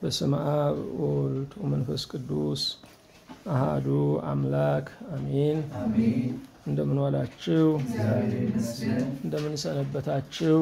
በስመ አብ ወወልድ ወመንፈስ ቅዱስ አሃዱ አምላክ አሜን። እንደምን ዋላችሁ? እንደምን ሰነበታችሁ?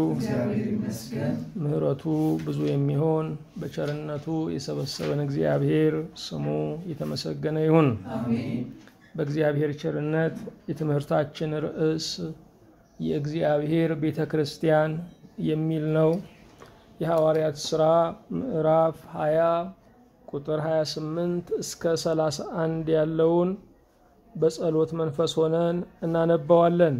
ምሕረቱ ብዙ የሚሆን በቸርነቱ የሰበሰበን እግዚአብሔር ስሙ የተመሰገነ ይሁን። በእግዚአብሔር ቸርነት የትምህርታችን ርዕስ የእግዚአብሔር ቤተ ክርስቲያን የሚል ነው። የሐዋርያት ሥራ ምዕራፍ 20 ቁጥር 28 እስከ 31 ያለውን በጸሎት መንፈስ ሆነን እናነባዋለን።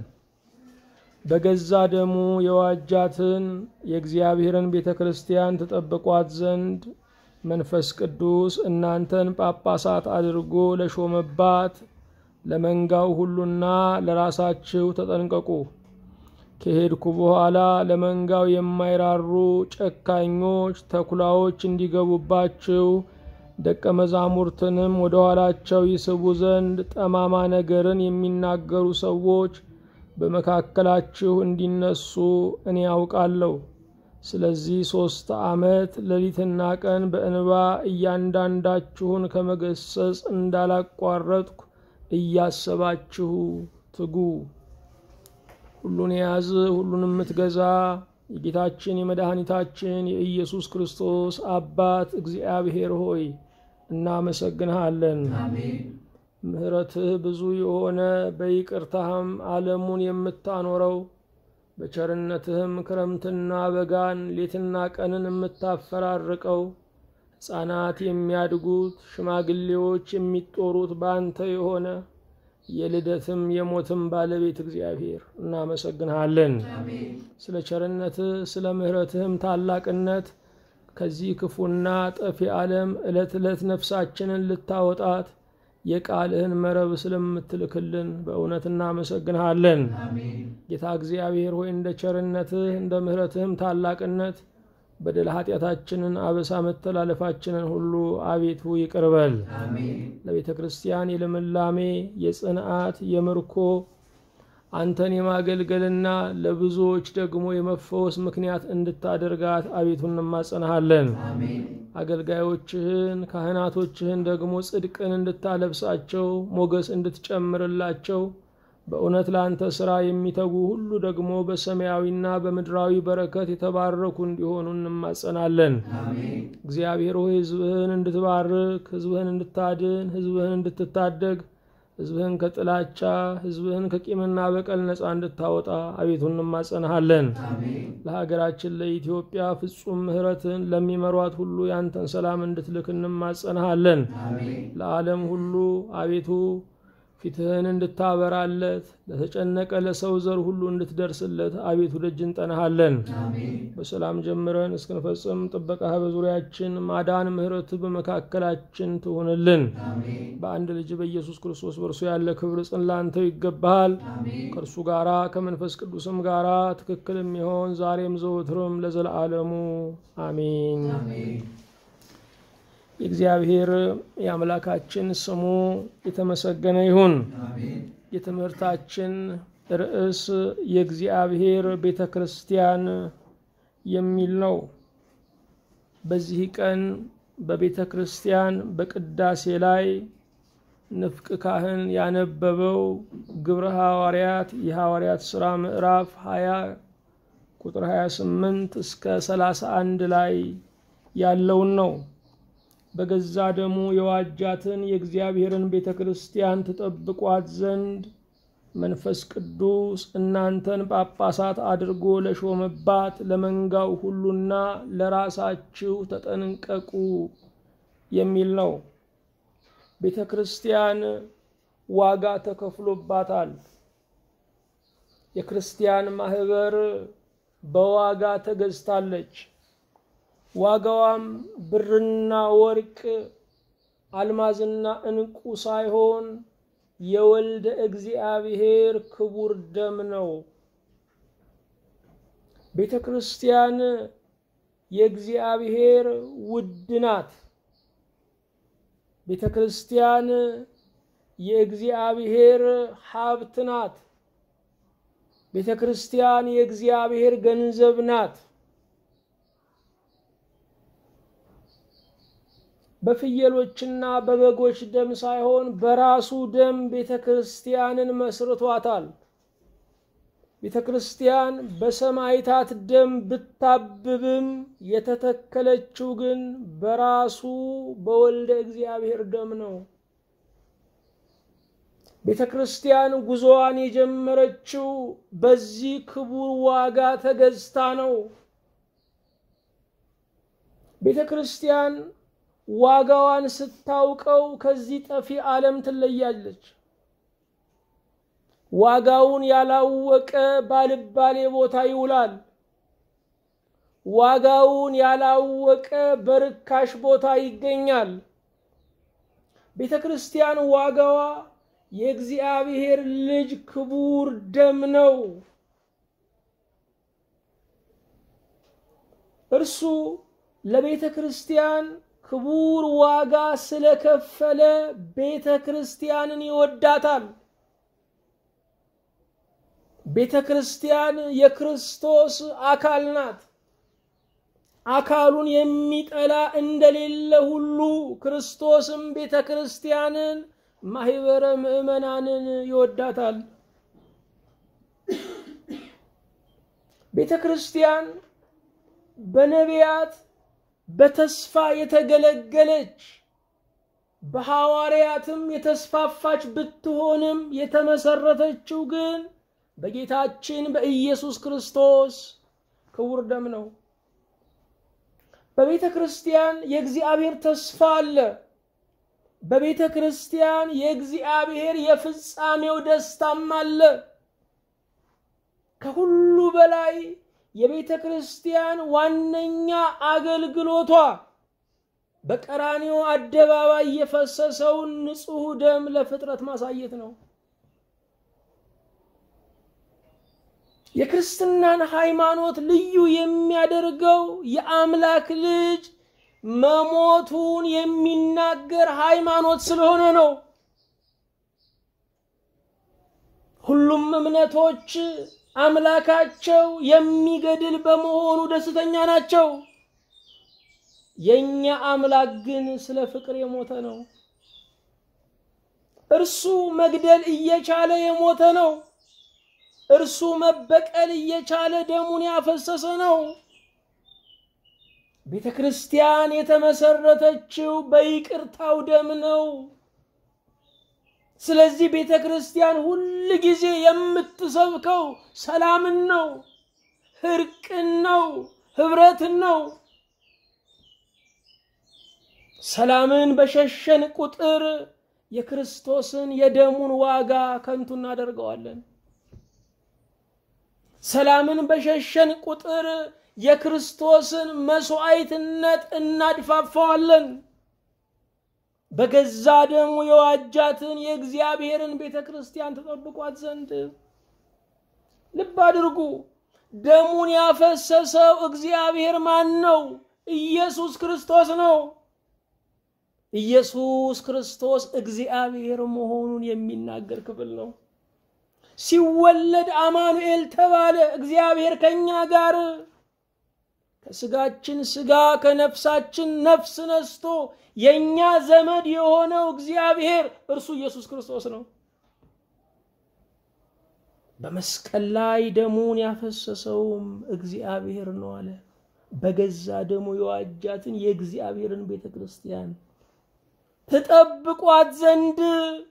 በገዛ ደሙ የዋጃትን የእግዚአብሔርን ቤተ ክርስቲያን ትጠብቋት ዘንድ መንፈስ ቅዱስ እናንተን ጳጳሳት አድርጎ ለሾመባት ለመንጋው ሁሉና ለራሳችሁ ተጠንቀቁ። ከሄድኩ በኋላ ለመንጋው የማይራሩ ጨካኞች ተኩላዎች እንዲገቡባችሁ ደቀ መዛሙርትንም ወደ ኋላቸው ይስቡ ዘንድ ጠማማ ነገርን የሚናገሩ ሰዎች በመካከላችሁ እንዲነሱ እኔ ያውቃለሁ። ስለዚህ ሦስት ዓመት ሌሊትና ቀን በእንባ እያንዳንዳችሁን ከመገሰጽ እንዳላቋረጥኩ እያሰባችሁ ትጉ። ሁሉን የያዝ ሁሉን የምትገዛ የጌታችን የመድኃኒታችን የኢየሱስ ክርስቶስ አባት እግዚአብሔር ሆይ እናመሰግንሃለን። ምሕረትህ ብዙ የሆነ በይቅርታህም ዓለሙን የምታኖረው በቸርነትህም ክረምትና በጋን ሌትና ቀንን የምታፈራርቀው ሕፃናት የሚያድጉት ሽማግሌዎች የሚጦሩት በአንተ የሆነ የልደትም የሞትም ባለቤት እግዚአብሔር እናመሰግንሃለን። ስለ ቸርነትህ ስለ ምሕረትህም ታላቅነት ከዚህ ክፉና ጠፊ ዓለም ዕለት ዕለት ነፍሳችንን ልታወጣት የቃልህን መረብ ስለምትልክልን በእውነት እናመሰግንሃለን። ጌታ እግዚአብሔር ሆይ እንደ ቸርነትህ እንደ ምሕረትህም ታላቅነት በደል ኃጢአታችንን፣ አበሳ መተላለፋችንን ሁሉ አቤቱ ይቅርበል። ለቤተ ክርስቲያን የልምላሜ የጽንዓት የምርኮ አንተን የማገልገልና ለብዙዎች ደግሞ የመፈወስ ምክንያት እንድታደርጋት አቤቱ እንማጸንሃለን። አገልጋዮችህን ካህናቶችህን ደግሞ ጽድቅን እንድታለብሳቸው ሞገስ እንድትጨምርላቸው በእውነት ለአንተ ሥራ የሚተጉ ሁሉ ደግሞ በሰማያዊና በምድራዊ በረከት የተባረኩ እንዲሆኑ እንማጸናለን። እግዚአብሔር ሆይ ሕዝብህን እንድትባርክ፣ ሕዝብህን እንድታድን፣ ሕዝብህን እንድትታደግ፣ ሕዝብህን ከጥላቻ፣ ሕዝብህን ከቂምና በቀል ነፃ እንድታወጣ አቤቱ እንማጸናሃለን። ለሀገራችን ለኢትዮጵያ ፍጹም ምሕረትን ለሚመሯት ሁሉ ያንተን ሰላም እንድትልክ እንማጸናሃለን። ለዓለም ሁሉ አቤቱ ፊትህን እንድታበራለት ለተጨነቀ ለሰው ዘር ሁሉ እንድትደርስለት አቤቱ ደጅ እንጠናሃለን። በሰላም ጀምረን እስክንፈጽም ጥበቃህ በዙሪያችን ማዳን፣ ምሕረትህ በመካከላችን ትሁንልን። በአንድ ልጅ በኢየሱስ ክርስቶስ በእርሱ ያለ ክብር ጽን ላንተው ይገባሃል። ከእርሱ ጋራ ከመንፈስ ቅዱስም ጋራ ትክክል የሚሆን ዛሬም ዘወትርም ለዘለዓለሙ አሜን። የእግዚአብሔር የአምላካችን ስሙ የተመሰገነ ይሁን። የትምህርታችን ርዕስ የእግዚአብሔር ቤተ ክርስቲያን የሚል ነው። በዚህ ቀን በቤተ ክርስቲያን በቅዳሴ ላይ ንፍቅ ካህን ያነበበው ግብረ ሐዋርያት የሐዋርያት ሥራ ምዕራፍ 20 ቁጥር 28 እስከ 31 ላይ ያለውን ነው። በገዛ ደሙ የዋጃትን የእግዚአብሔርን ቤተ ክርስቲያን ትጠብቋት ዘንድ መንፈስ ቅዱስ እናንተን ጳጳሳት አድርጎ ለሾመባት ለመንጋው ሁሉና ለራሳችሁ ተጠንቀቁ የሚል ነው። ቤተ ክርስቲያን ዋጋ ተከፍሎባታል። የክርስቲያን ማህበር በዋጋ ተገዝታለች። ዋጋዋም ብርና ወርቅ አልማዝና ዕንቁ ሳይሆን የወልደ እግዚአብሔር ክቡር ደም ነው። ቤተ ክርስቲያን የእግዚአብሔር ውድ ናት። ቤተ ክርስቲያን የእግዚአብሔር ሀብት ናት። ቤተ ክርስቲያን የእግዚአብሔር ገንዘብ ናት። በፍየሎችና በበጎች ደም ሳይሆን በራሱ ደም ቤተ ክርስቲያንን መስርቷታል። ቤተ ክርስቲያን በሰማዕታት ደም ብታብብም የተተከለችው ግን በራሱ በወልደ እግዚአብሔር ደም ነው። ቤተ ክርስቲያን ጉዞዋን የጀመረችው በዚህ ክቡር ዋጋ ተገዝታ ነው። ቤተ ክርስቲያን ዋጋዋን ስታውቀው ከዚህ ጠፊ ዓለም ትለያለች። ዋጋውን ያላወቀ ባልባሌ ቦታ ይውላል። ዋጋውን ያላወቀ በርካሽ ቦታ ይገኛል። ቤተ ክርስቲያን ዋጋዋ የእግዚአብሔር ልጅ ክቡር ደም ነው። እርሱ ለቤተ ክርስቲያን ክቡር ዋጋ ስለከፈለ ቤተ ክርስቲያንን ይወዳታል። ቤተ ክርስቲያን የክርስቶስ አካል ናት። አካሉን የሚጠላ እንደሌለ ሁሉ ክርስቶስም ቤተ ክርስቲያንን ማህበረ ምዕመናንን ይወዳታል። ቤተ ክርስቲያን በነቢያት በተስፋ የተገለገለች በሐዋርያትም የተስፋፋች ብትሆንም የተመሰረተችው ግን በጌታችን በኢየሱስ ክርስቶስ ክቡር ደም ነው። በቤተ ክርስቲያን የእግዚአብሔር ተስፋ አለ። በቤተ ክርስቲያን የእግዚአብሔር የፍጻሜው ደስታም አለ። ከሁሉ በላይ የቤተ ክርስቲያን ዋነኛ አገልግሎቷ በቀራንዮ አደባባይ የፈሰሰውን ንጹሕ ደም ለፍጥረት ማሳየት ነው። የክርስትናን ሃይማኖት ልዩ የሚያደርገው የአምላክ ልጅ መሞቱን የሚናገር ሃይማኖት ስለሆነ ነው። ሁሉም እምነቶች አምላካቸው የሚገድል በመሆኑ ደስተኛ ናቸው። የእኛ አምላክ ግን ስለ ፍቅር የሞተ ነው። እርሱ መግደል እየቻለ የሞተ ነው። እርሱ መበቀል እየቻለ ደሙን ያፈሰሰ ነው። ቤተ ክርስቲያን የተመሰረተችው በይቅርታው ደም ነው። ስለዚህ ቤተ ክርስቲያን ሁል ጊዜ የምትሰብከው ሰላምን ነው፣ እርቅን ነው፣ ህብረትን ነው። ሰላምን በሸሸን ቁጥር የክርስቶስን የደሙን ዋጋ ከንቱ እናደርገዋለን። ሰላምን በሸሸን ቁጥር የክርስቶስን መስዋዕትነት እናድፋፋዋለን። በገዛ ደሙ የዋጃትን የእግዚአብሔርን ቤተ ክርስቲያን ተጠብቋት ዘንድ ልብ አድርጉ። ደሙን ያፈሰሰው እግዚአብሔር ማን ነው? ኢየሱስ ክርስቶስ ነው። ኢየሱስ ክርስቶስ እግዚአብሔር መሆኑን የሚናገር ክፍል ነው። ሲወለድ አማኑኤል ተባለ። እግዚአብሔር ከኛ ጋር ከስጋችን ስጋ ከነፍሳችን ነፍስ ነስቶ የኛ ዘመድ የሆነው እግዚአብሔር እርሱ ኢየሱስ ክርስቶስ ነው። በመስቀል ላይ ደሙን ያፈሰሰውም እግዚአብሔር ነው አለ። በገዛ ደሙ የዋጃትን የእግዚአብሔርን ቤተ ክርስቲያን ትጠብቋት ዘንድ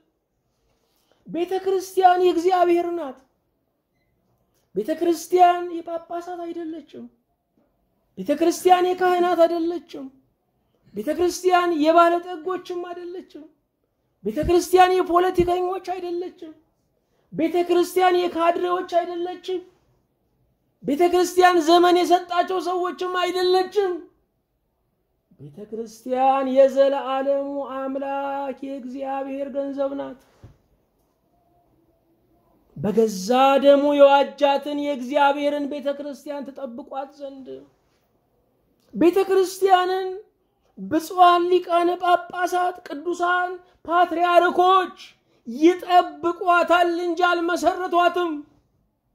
ቤተ ክርስቲያን የእግዚአብሔር ናት። ቤተ ክርስቲያን የጳጳሳት አይደለችም። ቤተ ክርስቲያን የካህናት አይደለችም። ቤተ ክርስቲያን የባለጠጎችም አይደለችም። ቤተ ክርስቲያን የፖለቲከኞች አይደለችም። ቤተ ክርስቲያን የካድሬዎች አይደለችም። ቤተ ክርስቲያን ዘመን የሰጣቸው ሰዎችም አይደለችም። ቤተ ክርስቲያን የዘለዓለሙ አምላክ የእግዚአብሔር ገንዘብ ናት። በገዛ ደሙ የዋጃትን የእግዚአብሔርን ቤተ ክርስቲያን ትጠብቋት ዘንድ ቤተ ክርስቲያንን ብፁዓን ሊቃነ ጳጳሳት፣ ቅዱሳን ፓትርያርኮች ይጠብቋታል እንጂ አልመሰረቷትም።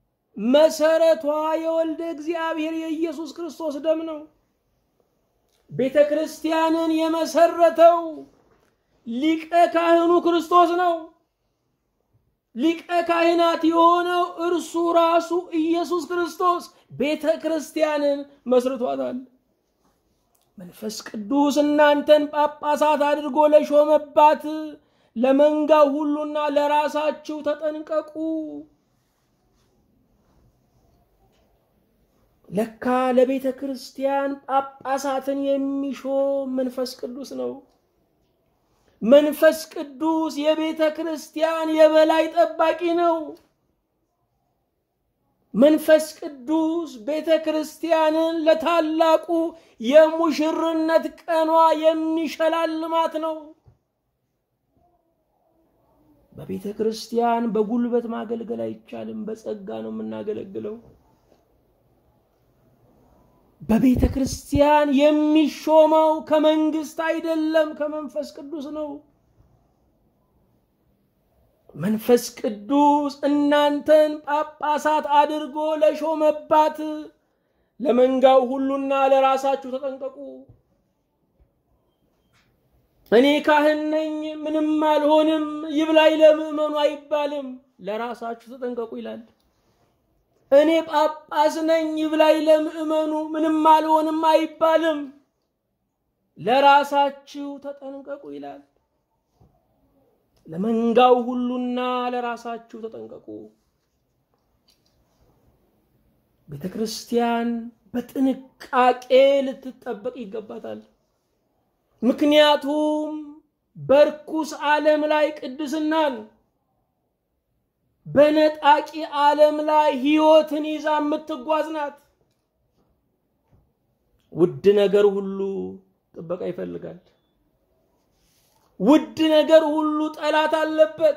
መሰረቷ የወልደ እግዚአብሔር የኢየሱስ ክርስቶስ ደም ነው። ቤተ ክርስቲያንን የመሰረተው ሊቀ ካህኑ ክርስቶስ ነው። ሊቀ ካህናት የሆነው እርሱ ራሱ ኢየሱስ ክርስቶስ ቤተ ክርስቲያንን መስርቷታል። መንፈስ ቅዱስ እናንተን ጳጳሳት አድርጎ ለሾመባት ለመንጋው ሁሉና ለራሳችሁ ተጠንቀቁ። ለካ ለቤተ ክርስቲያን ጳጳሳትን የሚሾም መንፈስ ቅዱስ ነው። መንፈስ ቅዱስ የቤተ ክርስቲያን የበላይ ጠባቂ ነው። መንፈስ ቅዱስ ቤተ ክርስቲያንን ለታላቁ የሙሽርነት ቀኗ የሚሸላልማት ነው። በቤተ ክርስቲያን በጉልበት ማገልገል አይቻልም። በጸጋ ነው የምናገለግለው። በቤተ ክርስቲያን የሚሾመው ከመንግስት አይደለም፣ ከመንፈስ ቅዱስ ነው። መንፈስ ቅዱስ እናንተን ጳጳሳት አድርጎ ለሾመባት ለመንጋው ሁሉና ለራሳችሁ ተጠንቀቁ። እኔ ካህን ነኝ ምንም አልሆንም ይብላኝ ለምዕመኑ አይባልም። ለራሳችሁ ተጠንቀቁ ይላል። እኔ ጳጳስ ነኝ ይብላኝ ለምዕመኑ ምንም አልሆንም አይባልም። ለራሳችሁ ተጠንቀቁ ይላል። ለመንጋው ሁሉና ለራሳችሁ ተጠንቀቁ። ቤተ ክርስቲያን በጥንቃቄ ልትጠበቅ ይገባታል። ምክንያቱም በርኩስ ዓለም ላይ ቅድስናን በነጣቂ ዓለም ላይ ሕይወትን ይዛ የምትጓዝ ናት። ውድ ነገር ሁሉ ጥበቃ ይፈልጋል። ውድ ነገር ሁሉ ጠላት አለበት።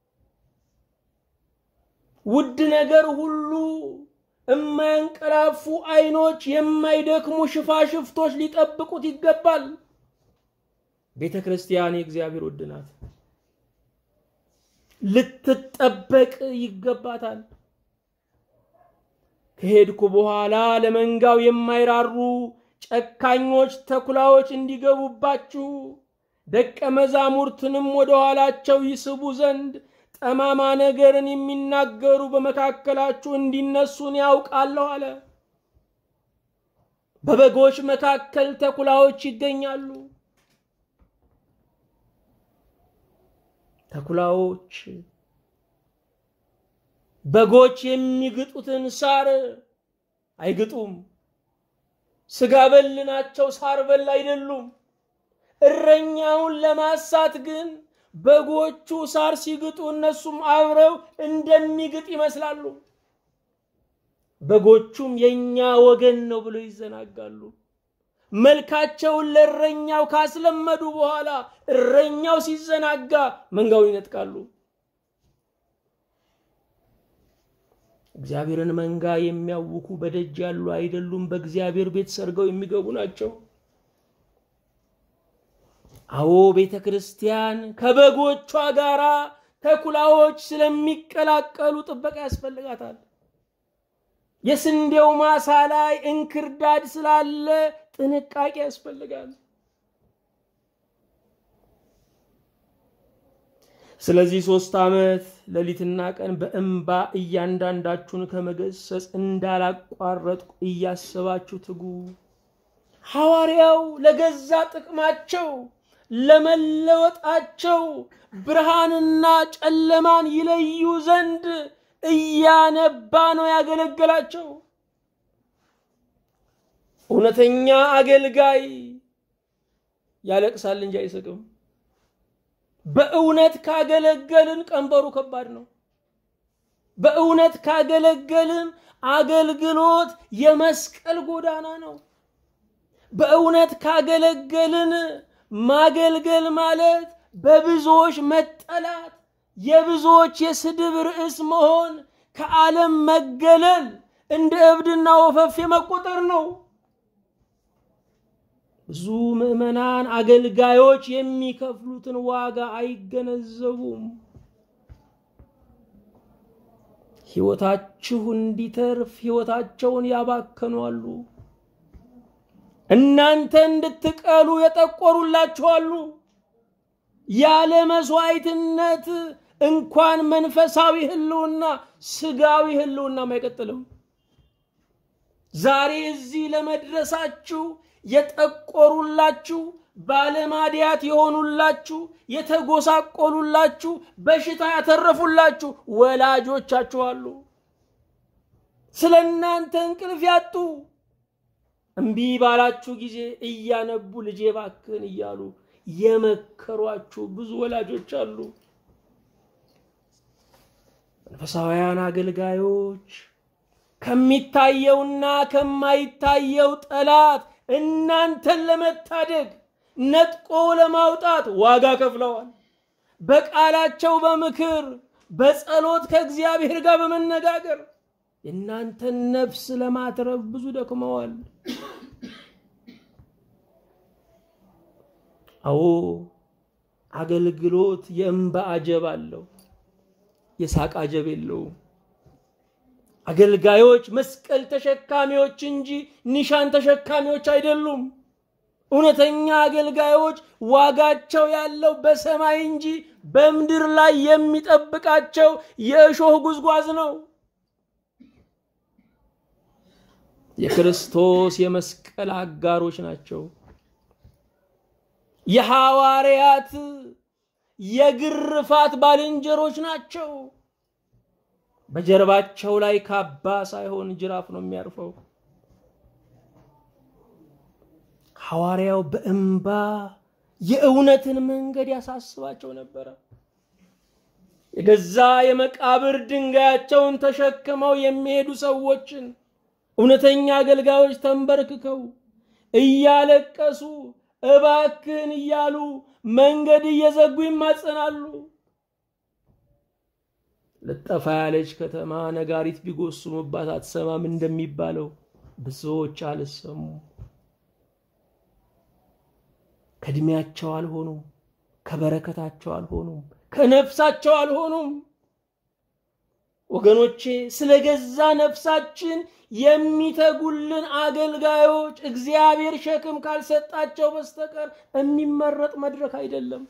ውድ ነገር ሁሉ የማያንቀላፉ ዓይኖች፣ የማይደክሙ ሽፋሽፍቶች ሊጠብቁት ይገባል። ቤተ ክርስቲያን የእግዚአብሔር ውድ ናት። ልትጠበቅ ይገባታል። ከሄድኩ በኋላ ለመንጋው የማይራሩ ጨካኞች ተኩላዎች እንዲገቡባችሁ ደቀ መዛሙርትንም ወደ ኋላቸው ይስቡ ዘንድ ጠማማ ነገርን የሚናገሩ በመካከላችሁ እንዲነሱን ያውቃለሁ አለ። በበጎች መካከል ተኩላዎች ይገኛሉ። ተኩላዎች በጎች የሚግጡትን ሳር አይግጡም። ስጋ በል ናቸው፣ ሳር በል አይደሉም። እረኛውን ለማሳት ግን በጎቹ ሳር ሲግጡ እነሱም አብረው እንደሚግጥ ይመስላሉ። በጎቹም የኛ ወገን ነው ብለው ይዘናጋሉ። መልካቸውን ለእረኛው ካስለመዱ በኋላ እረኛው ሲዘናጋ መንጋውን ይነጥቃሉ። እግዚአብሔርን መንጋ የሚያውኩ በደጅ ያሉ አይደሉም፣ በእግዚአብሔር ቤት ሰርገው የሚገቡ ናቸው። አዎ ቤተ ክርስቲያን ከበጎቿ ጋር ተኩላዎች ስለሚቀላቀሉ ጥበቃ ያስፈልጋታል። የስንዴው ማሳ ላይ እንክርዳድ ስላለ ጥንቃቄ ያስፈልጋል። ስለዚህ ሶስት ዓመት ሌሊትና ቀን በእንባ እያንዳንዳችሁን ከመገሰጽ እንዳላቋረጥኩ እያሰባችሁ ትጉ። ሐዋርያው ለገዛ ጥቅማቸው ለመለወጣቸው ብርሃንና ጨለማን ይለዩ ዘንድ እያነባ ነው ያገለገላቸው። እውነተኛ አገልጋይ ያለቅሳል እንጂ አይስቅም። በእውነት ካገለገልን ቀንበሩ ከባድ ነው። በእውነት ካገለገልን አገልግሎት የመስቀል ጎዳና ነው። በእውነት ካገለገልን ማገልገል ማለት በብዙዎች መጠላት፣ የብዙዎች የስድብ ርዕስ መሆን፣ ከዓለም መገለል፣ እንደ እብድና ወፈፌ መቆጠር ነው። ብዙ ምዕመናን አገልጋዮች የሚከፍሉትን ዋጋ አይገነዘቡም። ሕይወታችሁ እንዲተርፍ ሕይወታቸውን ያባከኗሉ። እናንተ እንድትቀሉ የጠቆሩላችኋሉ። ያለ መስዋዕትነት እንኳን መንፈሳዊ ህልውና ስጋዊ ህልውናም አይቀጥልም። ዛሬ እዚህ ለመድረሳችሁ የጠቆሩላችሁ ባለማዲያት የሆኑላችሁ የተጎሳቆሉላችሁ በሽታ ያተረፉላችሁ ወላጆቻችሁ አሉ። ስለ እናንተ እንቅልፍ ያጡ እምቢ ባላችሁ ጊዜ እያነቡ ልጄ ባክህን እያሉ የመከሯችሁ ብዙ ወላጆች አሉ። መንፈሳውያን አገልጋዮች ከሚታየውና ከማይታየው ጠላት እናንተን ለመታደግ ነጥቆ ለማውጣት ዋጋ ከፍለዋል። በቃላቸው በምክር በጸሎት ከእግዚአብሔር ጋር በመነጋገር የእናንተን ነፍስ ለማትረፍ ብዙ ደክመዋል። አዎ አገልግሎት የእንባ አጀብ አለው፣ የሳቅ አጀብ የለውም። አገልጋዮች መስቀል ተሸካሚዎች እንጂ ኒሻን ተሸካሚዎች አይደሉም። እውነተኛ አገልጋዮች ዋጋቸው ያለው በሰማይ እንጂ በምድር ላይ የሚጠብቃቸው የእሾህ ጉዝጓዝ ነው። የክርስቶስ የመስቀል አጋሮች ናቸው። የሐዋርያት የግርፋት ባልንጀሮች ናቸው። በጀርባቸው ላይ ካባ ሳይሆን ጅራፍ ነው የሚያርፈው። ሐዋርያው በእንባ የእውነትን መንገድ ያሳስባቸው ነበረ። የገዛ የመቃብር ድንጋያቸውን ተሸክመው የሚሄዱ ሰዎችን እውነተኛ አገልጋዮች ተንበርክከው እያለቀሱ እባክህን እያሉ መንገድ እየዘጉ ይማጸናሉ። ልጠፋ ያለች ከተማ ነጋሪት ቢጎስሙባት አትሰማም እንደሚባለው ብዙዎች አልሰሙ። ከእድሜያቸው አልሆኑም፣ ከበረከታቸው አልሆኑም፣ ከነፍሳቸው አልሆኑም። ወገኖቼ ስለ ገዛ ነፍሳችን የሚተጉልን አገልጋዮች እግዚአብሔር ሸክም ካልሰጣቸው በስተቀር የሚመረጥ መድረክ አይደለም።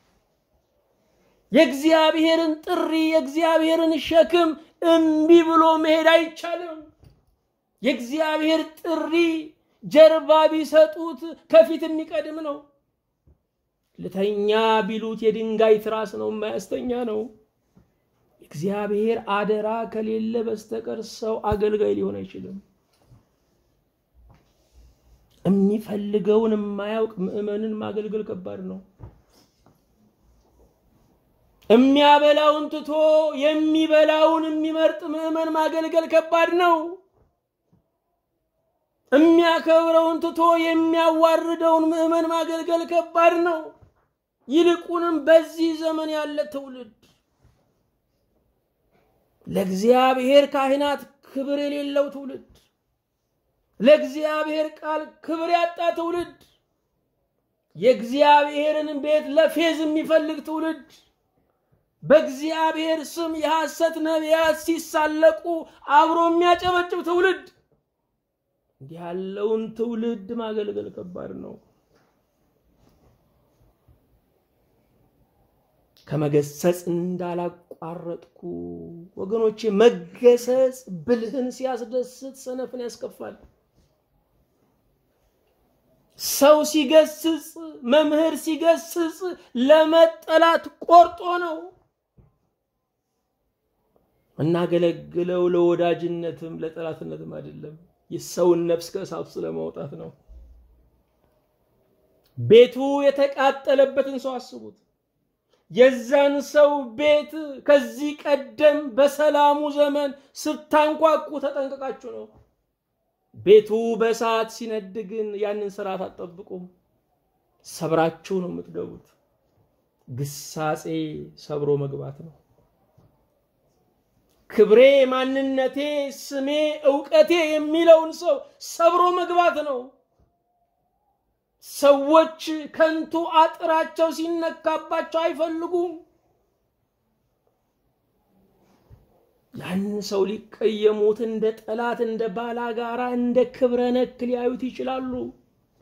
የእግዚአብሔርን ጥሪ የእግዚአብሔርን ሸክም እምቢ ብሎ መሄድ አይቻልም። የእግዚአብሔር ጥሪ ጀርባ ቢሰጡት ከፊት የሚቀድም ነው። ልተኛ ቢሉት የድንጋይ ትራስ ነው፣ የማያስተኛ ነው። እግዚአብሔር አደራ ከሌለ በስተቀር ሰው አገልጋይ ሊሆን አይችልም። የሚፈልገውን የማያውቅ ምዕመንን ማገልገል ከባድ ነው። የሚያበላውን ትቶ የሚበላውን የሚመርጥ ምዕመን ማገልገል ከባድ ነው። የሚያከብረውን ትቶ የሚያዋርደውን ምዕመን ማገልገል ከባድ ነው። ይልቁንም በዚህ ዘመን ያለ ትውልድ ለእግዚአብሔር ካህናት ክብር የሌለው ትውልድ፣ ለእግዚአብሔር ቃል ክብር ያጣ ትውልድ፣ የእግዚአብሔርን ቤት ለፌዝ የሚፈልግ ትውልድ፣ በእግዚአብሔር ስም የሐሰት ነቢያት ሲሳለቁ አብሮ የሚያጨበጭብ ትውልድ። እንዲህ ያለውን ትውልድ ማገልገል ከባድ ነው። ከመገሰጽ እንዳላቋረጥኩ ወገኖቼ፣ መገሰጽ ብልህን ሲያስደስት ሰነፍን ያስከፋል። ሰው ሲገስጽ፣ መምህር ሲገስጽ ለመጠላት ቆርጦ ነው። እናገለግለው ለወዳጅነትም ለጠላትነትም አይደለም። የሰውን ነፍስ ከእሳቱ ስለማውጣት ነው። ቤቱ የተቃጠለበትን ሰው አስቡት። የዛን ሰው ቤት ከዚህ ቀደም በሰላሙ ዘመን ስታንኳኩ ተጠንቀቃችሁ ነው። ቤቱ በእሳት ሲነድ ግን ያንን ስርዓት አትጠብቁም። ሰብራችሁ ነው የምትገቡት። ግሳጼ ሰብሮ መግባት ነው። ክብሬ፣ ማንነቴ፣ ስሜ፣ እውቀቴ የሚለውን ሰው ሰብሮ መግባት ነው። ሰዎች ከንቱ አጥራቸው ሲነካባቸው አይፈልጉም። ያን ሰው ሊቀየሙት እንደ ጠላት፣ እንደ ባላጋራ፣ እንደ ክብረ ነክ ሊያዩት ይችላሉ።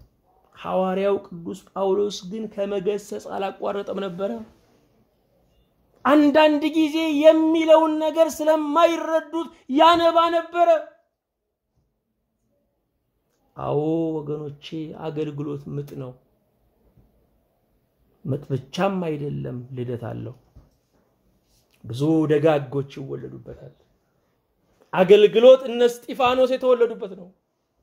ሐዋርያው ቅዱስ ጳውሎስ ግን ከመገሰጽ አላቋረጠም ነበረ። አንዳንድ ጊዜ የሚለውን ነገር ስለማይረዱት ያነባ ነበረ። አዎ ወገኖቼ፣ አገልግሎት ምጥ ነው። ምጥ ብቻም አይደለም፣ ልደት አለው። ብዙ ደጋጎች ይወለዱበታል። አገልግሎት እነ እስጢፋኖስ የተወለዱበት ነው።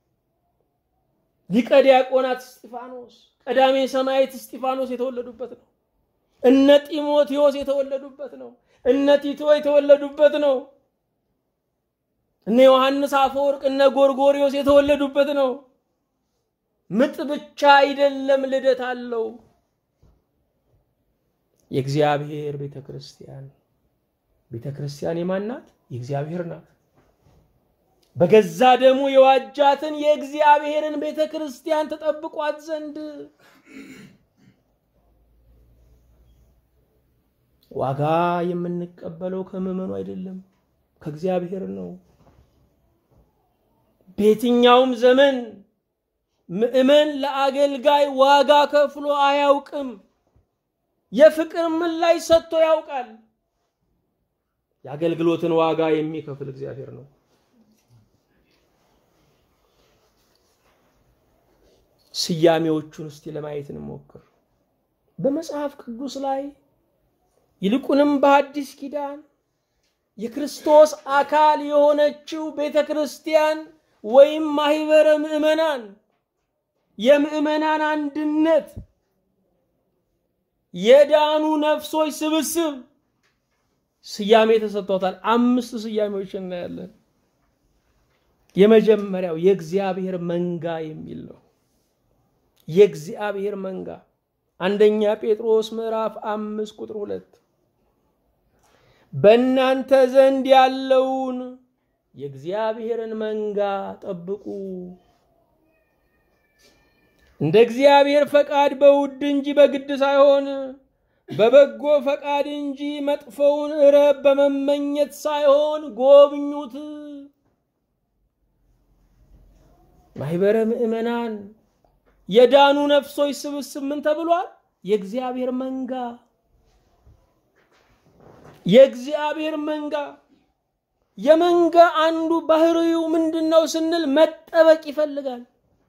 ሊቀ ዲያቆናት እስጢፋኖስ፣ ቀዳሜ ሰማዕት እስጢፋኖስ የተወለዱበት ነው። እነ ጢሞቴዎስ የተወለዱበት ነው። እነ ቲቶ የተወለዱበት ነው። እነ ዮሐንስ አፈወርቅ፣ እነ ጎርጎሪዎስ የተወለዱበት ነው። ምጥ ብቻ አይደለም፣ ልደት አለው። የእግዚአብሔር ቤተ ክርስቲያን ቤተ ክርስቲያን የማን ናት? የእግዚአብሔር ናት። በገዛ ደሙ የዋጃትን የእግዚአብሔርን ቤተ ክርስቲያን ተጠብቋት ዘንድ ዋጋ የምንቀበለው ከምዕመኑ አይደለም፣ ከእግዚአብሔር ነው። በየትኛውም ዘመን ምዕመን ለአገልጋይ ዋጋ ከፍሎ አያውቅም። የፍቅር ምላሽ ሰጥቶ ያውቃል። የአገልግሎትን ዋጋ የሚከፍል እግዚአብሔር ነው። ስያሜዎቹን እስቲ ለማየት እንሞክር። በመጽሐፍ ቅዱስ ላይ ይልቁንም በአዲስ ኪዳን የክርስቶስ አካል የሆነችው ቤተ ክርስቲያን ወይም ማህበረ ምዕመናን የምዕመናን አንድነት የዳኑ ነፍሶች ስብስብ ስያሜ ተሰጥቶታል። አምስት ስያሜዎች እናያለን። የመጀመሪያው የእግዚአብሔር መንጋ የሚል ነው። የእግዚአብሔር መንጋ አንደኛ ጴጥሮስ ምዕራፍ አምስት ቁጥር ሁለት በእናንተ ዘንድ ያለውን የእግዚአብሔርን መንጋ ጠብቁ፣ እንደ እግዚአብሔር ፈቃድ በውድ እንጂ በግድ ሳይሆን በበጎ ፈቃድ እንጂ መጥፎውን ረብ በመመኘት ሳይሆን ጎብኙት። ማህበረ ምዕመናን የዳኑ ነፍሶች ስብስብ ምን ተብሏል? የእግዚአብሔር መንጋ። የእግዚአብሔር መንጋ የመንጋ አንዱ ባህሪው ምንድን ነው ስንል መጠበቅ ይፈልጋል።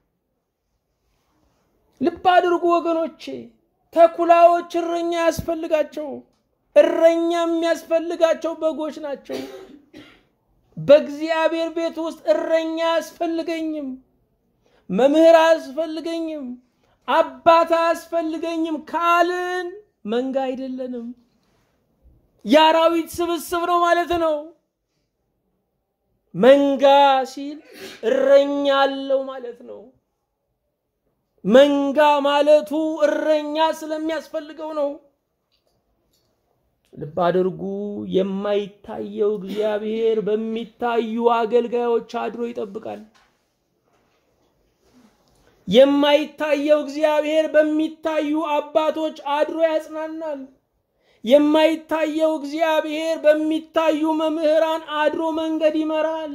ልብ አድርጉ ወገኖቼ፣ ተኩላዎች እረኛ ያስፈልጋቸው። እረኛ የሚያስፈልጋቸው በጎች ናቸው። በእግዚአብሔር ቤት ውስጥ እረኛ አያስፈልገኝም፣ መምህር አያስፈልገኝም፣ አባት አያስፈልገኝም ካልን መንጋ አይደለንም። የአራዊት ስብስብ ነው ማለት ነው። መንጋ ሲል እረኛ አለው ማለት ነው። መንጋ ማለቱ እረኛ ስለሚያስፈልገው ነው። ልብ አድርጉ። የማይታየው እግዚአብሔር በሚታዩ አገልጋዮች አድሮ ይጠብቃል። የማይታየው እግዚአብሔር በሚታዩ አባቶች አድሮ ያጽናናል። የማይታየው እግዚአብሔር በሚታዩ መምህራን አድሮ መንገድ ይመራል።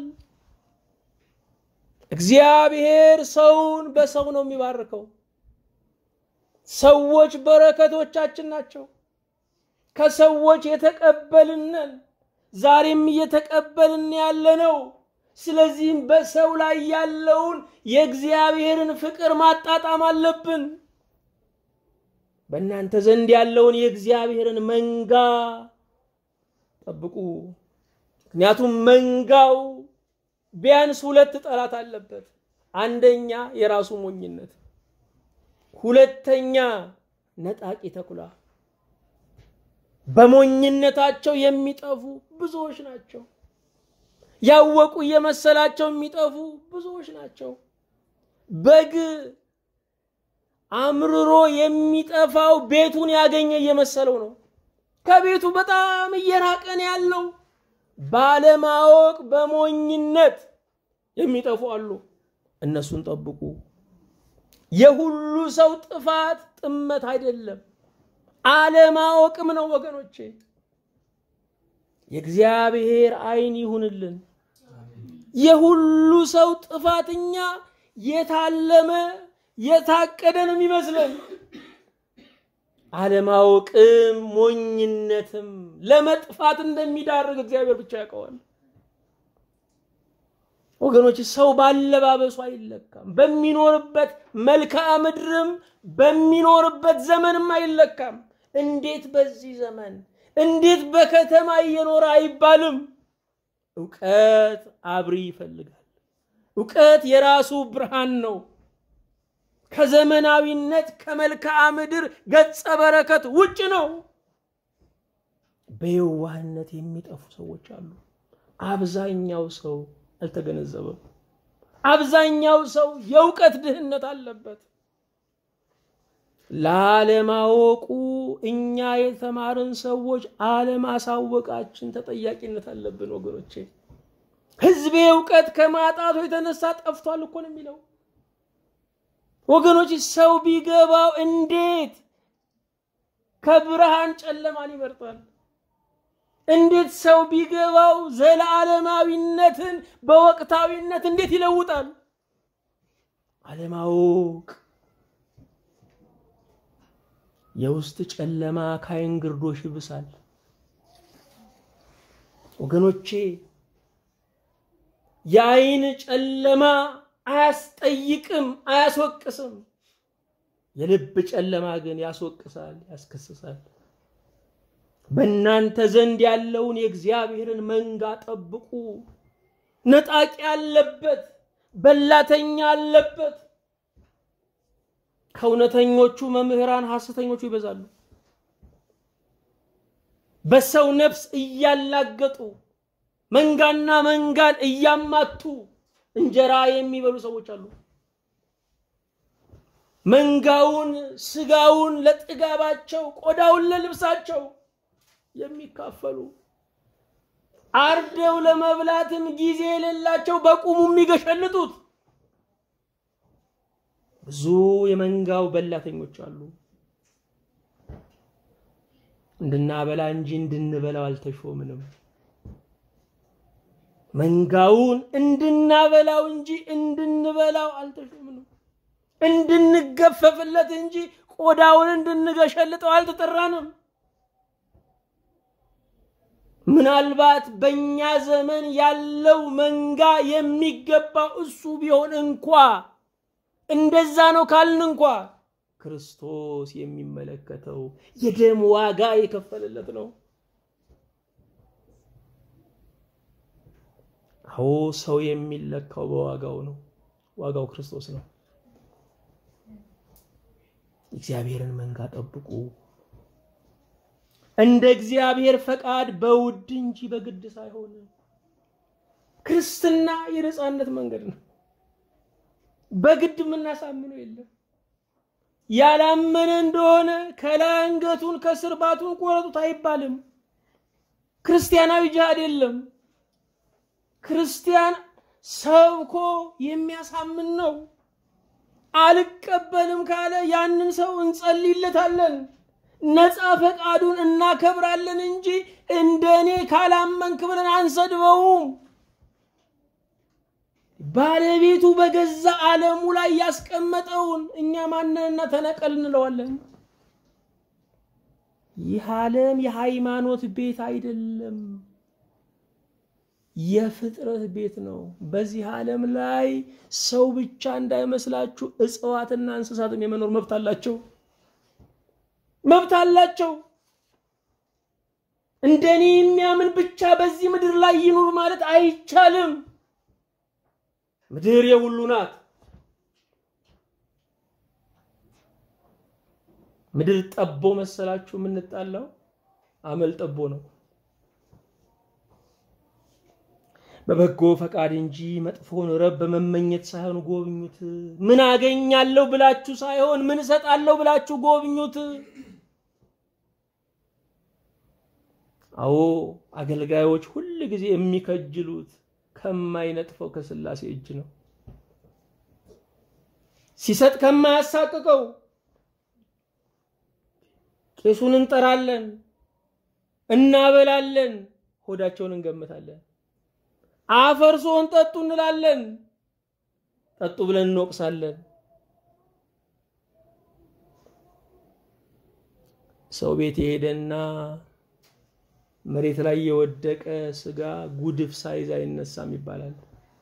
እግዚአብሔር ሰውን በሰው ነው የሚባርከው። ሰዎች በረከቶቻችን ናቸው። ከሰዎች የተቀበልንን ዛሬም እየተቀበልን ያለ ነው። ስለዚህም በሰው ላይ ያለውን የእግዚአብሔርን ፍቅር ማጣጣም አለብን። በእናንተ ዘንድ ያለውን የእግዚአብሔርን መንጋ ጠብቁ። ምክንያቱም መንጋው ቢያንስ ሁለት ጠላት አለበት። አንደኛ የራሱ ሞኝነት፣ ሁለተኛ ነጣቂ ተኩላ። በሞኝነታቸው የሚጠፉ ብዙዎች ናቸው። ያወቁ እየመሰላቸው የሚጠፉ ብዙዎች ናቸው። በግ አምርሮ የሚጠፋው ቤቱን ያገኘ እየመሰለው ነው። ከቤቱ በጣም እየራቀን ያለው ባለማወቅ በሞኝነት የሚጠፉ አሉ። እነሱን ጠብቁ። የሁሉ ሰው ጥፋት ጥመት አይደለም፣ አለማወቅም ነው ወገኖቼ። የእግዚአብሔር ዓይን ይሁንልን። የሁሉ ሰው ጥፋትኛ የታለመ የታቀደ ነው የሚመስለን። አለማወቅም ሞኝነትም ለመጥፋት እንደሚዳርግ እግዚአብሔር ብቻ ያውቀዋል። ወገኖች ሰው ባለባበሱ አይለካም። በሚኖርበት መልክዓ ምድርም በሚኖርበት ዘመንም አይለካም። እንዴት በዚህ ዘመን እንዴት በከተማ እየኖረ አይባልም። እውቀት አብሪ ይፈልጋል። እውቀት የራሱ ብርሃን ነው። ከዘመናዊነት ከመልክዓ ምድር ገጸ በረከት ውጭ ነው። በየዋህነት የሚጠፉ ሰዎች አሉ። አብዛኛው ሰው አልተገነዘበም። አብዛኛው ሰው የእውቀት ድህነት አለበት። ላለማወቁ እኛ የተማርን ሰዎች አለማሳወቃችን ተጠያቂነት አለብን ወገኖቼ። ሕዝቤ እውቀት ከማጣቱ የተነሳ ጠፍቷል እኮ ነው የሚለው ወገኖች። ሰው ቢገባው እንዴት ከብርሃን ጨለማን ይመርጣል? እንዴት ሰው ቢገባው ዘለዓለማዊነትን በወቅታዊነት እንዴት ይለውጣል? አለማወቅ የውስጥ ጨለማ ከዓይን ግርዶሽ ይብሳል። ወገኖቼ የዓይን ጨለማ አያስጠይቅም፣ አያስወቅስም። የልብ ጨለማ ግን ያስወቅሳል፣ ያስከስሳል። በእናንተ ዘንድ ያለውን የእግዚአብሔርን መንጋ ጠብቁ። ነጣቂ አለበት፣ በላተኛ አለበት። ከእውነተኞቹ መምህራን ሐሰተኞቹ ይበዛሉ። በሰው ነፍስ እያላገጡ መንጋና መንጋን እያማቱ እንጀራ የሚበሉ ሰዎች አሉ። መንጋውን ስጋውን ለጥጋባቸው፣ ቆዳውን ለልብሳቸው የሚካፈሉ አርደው ለመብላትም ጊዜ የሌላቸው በቁሙ የሚገሸልጡት ብዙ የመንጋው በላተኞች አሉ። እንድናበላ እንጂ እንድንበላው አልተሾምንም። መንጋውን እንድናበላው እንጂ እንድንበላው አልተሾምንም። እንድንገፈፍለት እንጂ ቆዳውን እንድንገሸልጠው አልተጠራንም። ምናልባት በእኛ ዘመን ያለው መንጋ የሚገባው እሱ ቢሆን እንኳ እንደዛ ነው ካልን እንኳ ክርስቶስ የሚመለከተው የደም ዋጋ የከፈለለት ነው። አዎ ሰው የሚለካው በዋጋው ነው። ዋጋው ክርስቶስ ነው። እግዚአብሔርን መንጋ ጠብቁ፣ እንደ እግዚአብሔር ፈቃድ በውድ እንጂ በግድ ሳይሆን። ክርስትና የነፃነት መንገድ ነው። በግድ የምናሳምነው የለም። ያላመነ እንደሆነ ከላይ አንገቱን ከስር ባቱን ቆረጡት አይባልም። ክርስቲያናዊ ጅሃድ የለም። ክርስቲያን ሰብኮ የሚያሳምን ነው። አልቀበልም ካለ ያንን ሰው እንጸልይለታለን፣ ነፃ ፈቃዱን እናከብራለን እንጂ እንደኔ ካላመንክ ብለን አንሰድበውም። ባለቤቱ በገዛ ዓለሙ ላይ ያስቀመጠውን እኛ ማንንና ተነቀል እንለዋለን። ይህ ዓለም የሃይማኖት ቤት አይደለም፣ የፍጥረት ቤት ነው። በዚህ ዓለም ላይ ሰው ብቻ እንዳይመስላችሁ እጽዋትና እንስሳትም የመኖር መብት አላቸው፣ መብት አላቸው። እንደኔ የሚያምን ብቻ በዚህ ምድር ላይ ይኑር ማለት አይቻልም። ምድር የሁሉ ናት። ምድር ጠቦ መሰላችሁ የምንጣላው? አመል ጠቦ ነው። በበጎ ፈቃድ እንጂ መጥፎን ረብ በመመኘት ሳይሆን ጎብኙት። ምን አገኛለሁ ብላችሁ ሳይሆን ምን እሰጣለሁ ብላችሁ ጎብኙት። አዎ አገልጋዮች ሁል ጊዜ የሚከጅሉት ከማይነጥፈው ከስላሴ እጅ ነው። ሲሰጥ ከማያሳቅቀው ቄሱን እንጠራለን፣ እናበላለን፣ ሆዳቸውን እንገምታለን። አፈርሶን ጠጡ እንላለን፣ ጠጡ ብለን እንወቅሳለን። ሰው ቤት የሄደና መሬት ላይ የወደቀ ስጋ ጉድፍ ሳይዝ አይነሳም ይባላል።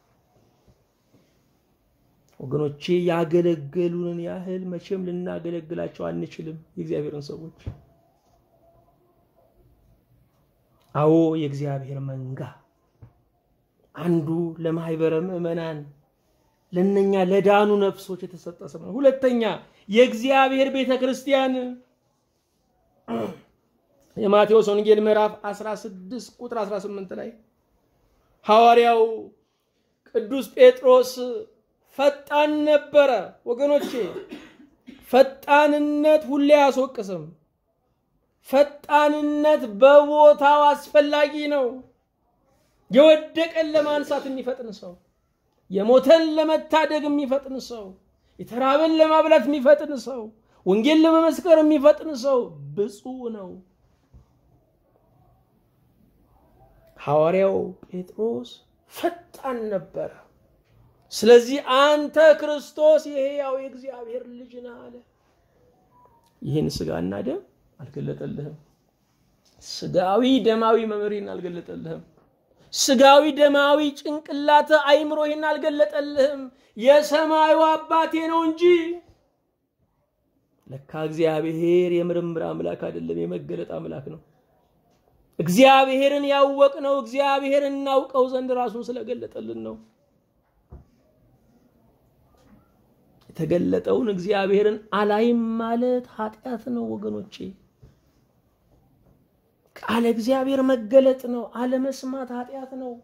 ወገኖቼ ያገለገሉንን ያህል መቼም ልናገለግላቸው አንችልም የእግዚአብሔርን ሰዎች። አዎ የእግዚአብሔር መንጋ አንዱ ለማህበረ ምዕመናን ለነኛ ለዳኑ ነፍሶች የተሰጠ ስም ነው። ሁለተኛ የእግዚአብሔር ቤተ ክርስቲያን የማቴዎስ ወንጌል ምዕራፍ 16 ቁጥር 18 ላይ ሐዋርያው ቅዱስ ጴጥሮስ ፈጣን ነበረ። ወገኖቼ ፈጣንነት ሁሌ አያስወቅስም። ፈጣንነት በቦታው አስፈላጊ ነው። የወደቀን ለማንሳት የሚፈጥን ሰው፣ የሞተን ለመታደግ የሚፈጥን ሰው፣ የተራበን ለማብላት የሚፈጥን ሰው፣ ወንጌል ለመመስከር የሚፈጥን ሰው ብፁዕ ነው። ሐዋርያው ጴጥሮስ ፈጣን ነበረ። ስለዚህ አንተ ክርስቶስ የሕያው የእግዚአብሔር ልጅ ነህ አለ። ይህን ስጋና ደም አልገለጠልህም። ስጋዊ ደማዊ መምህሪን አልገለጠልህም። ስጋዊ ደማዊ ጭንቅላተ አይምሮ ይህን አልገለጠልህም። የሰማዩ አባቴ ነው እንጂ ለካ እግዚአብሔር የምርምር አምላክ አይደለም፣ የመገለጥ አምላክ ነው። እግዚአብሔርን ያወቅነው እግዚአብሔር እናውቀው ዘንድ ራሱን ስለገለጠልን ነው። የተገለጠውን እግዚአብሔርን አላይም ማለት ኃጢአት ነው ወገኖቼ። ቃለ እግዚአብሔር መገለጥ ነው፣ አለመስማት ኃጢአት ነው።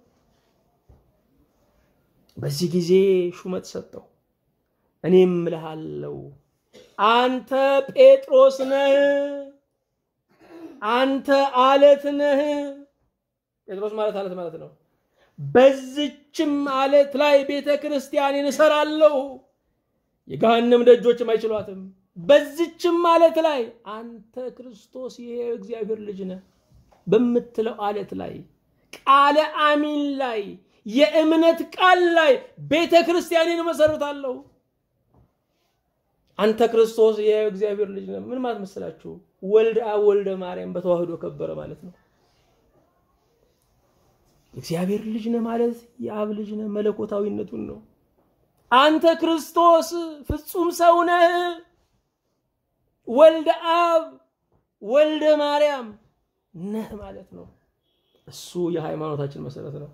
በዚህ ጊዜ ሹመት ሰጠው። እኔም እልሃለሁ አንተ ጴጥሮስ ነህ፣ አንተ አለት ነህ። ጴጥሮስ ማለት አለት ማለት ነው። በዚችም አለት ላይ ቤተ ክርስቲያኔን እሰራለሁ፣ የገሃነም ደጆችም አይችሏትም። በዚችም አለት ላይ አንተ ክርስቶስ ይሄ እግዚአብሔር ልጅ ነህ በምትለው አለት ላይ ቃለ አሚን ላይ የእምነት ቃል ላይ ቤተ ክርስቲያኔን እመሰርታለሁ። አንተ ክርስቶስ የእግዚአብሔር ልጅ ነህ። ምን ማለት መስላችሁ? ወልደ አብ ወልደ ማርያም በተዋህዶ ከበረ ማለት ነው። እግዚአብሔር ልጅ ነህ ማለት የአብ ልጅ ነህ መለኮታዊነቱን ነው። አንተ ክርስቶስ ፍጹም ሰው ነህ። ወልደ አብ ወልደ ማርያም ነህ ማለት ነው። እሱ የሃይማኖታችን መሰረት ነው።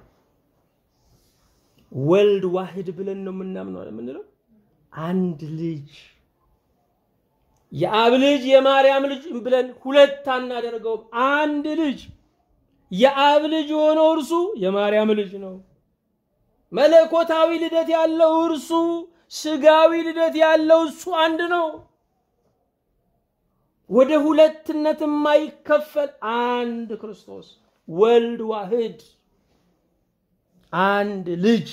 ወልድ ዋህድ ብለን ነው የምናምነው የምንለው አንድ ልጅ የአብ ልጅ የማርያም ልጅ ብለን ሁለት አናደርገውም። አንድ ልጅ የአብ ልጅ የሆነው እርሱ የማርያም ልጅ ነው። መለኮታዊ ልደት ያለው እርሱ፣ ስጋዊ ልደት ያለው እሱ አንድ ነው። ወደ ሁለትነት የማይከፈል አንድ ክርስቶስ ወልድ ዋህድ አንድ ልጅ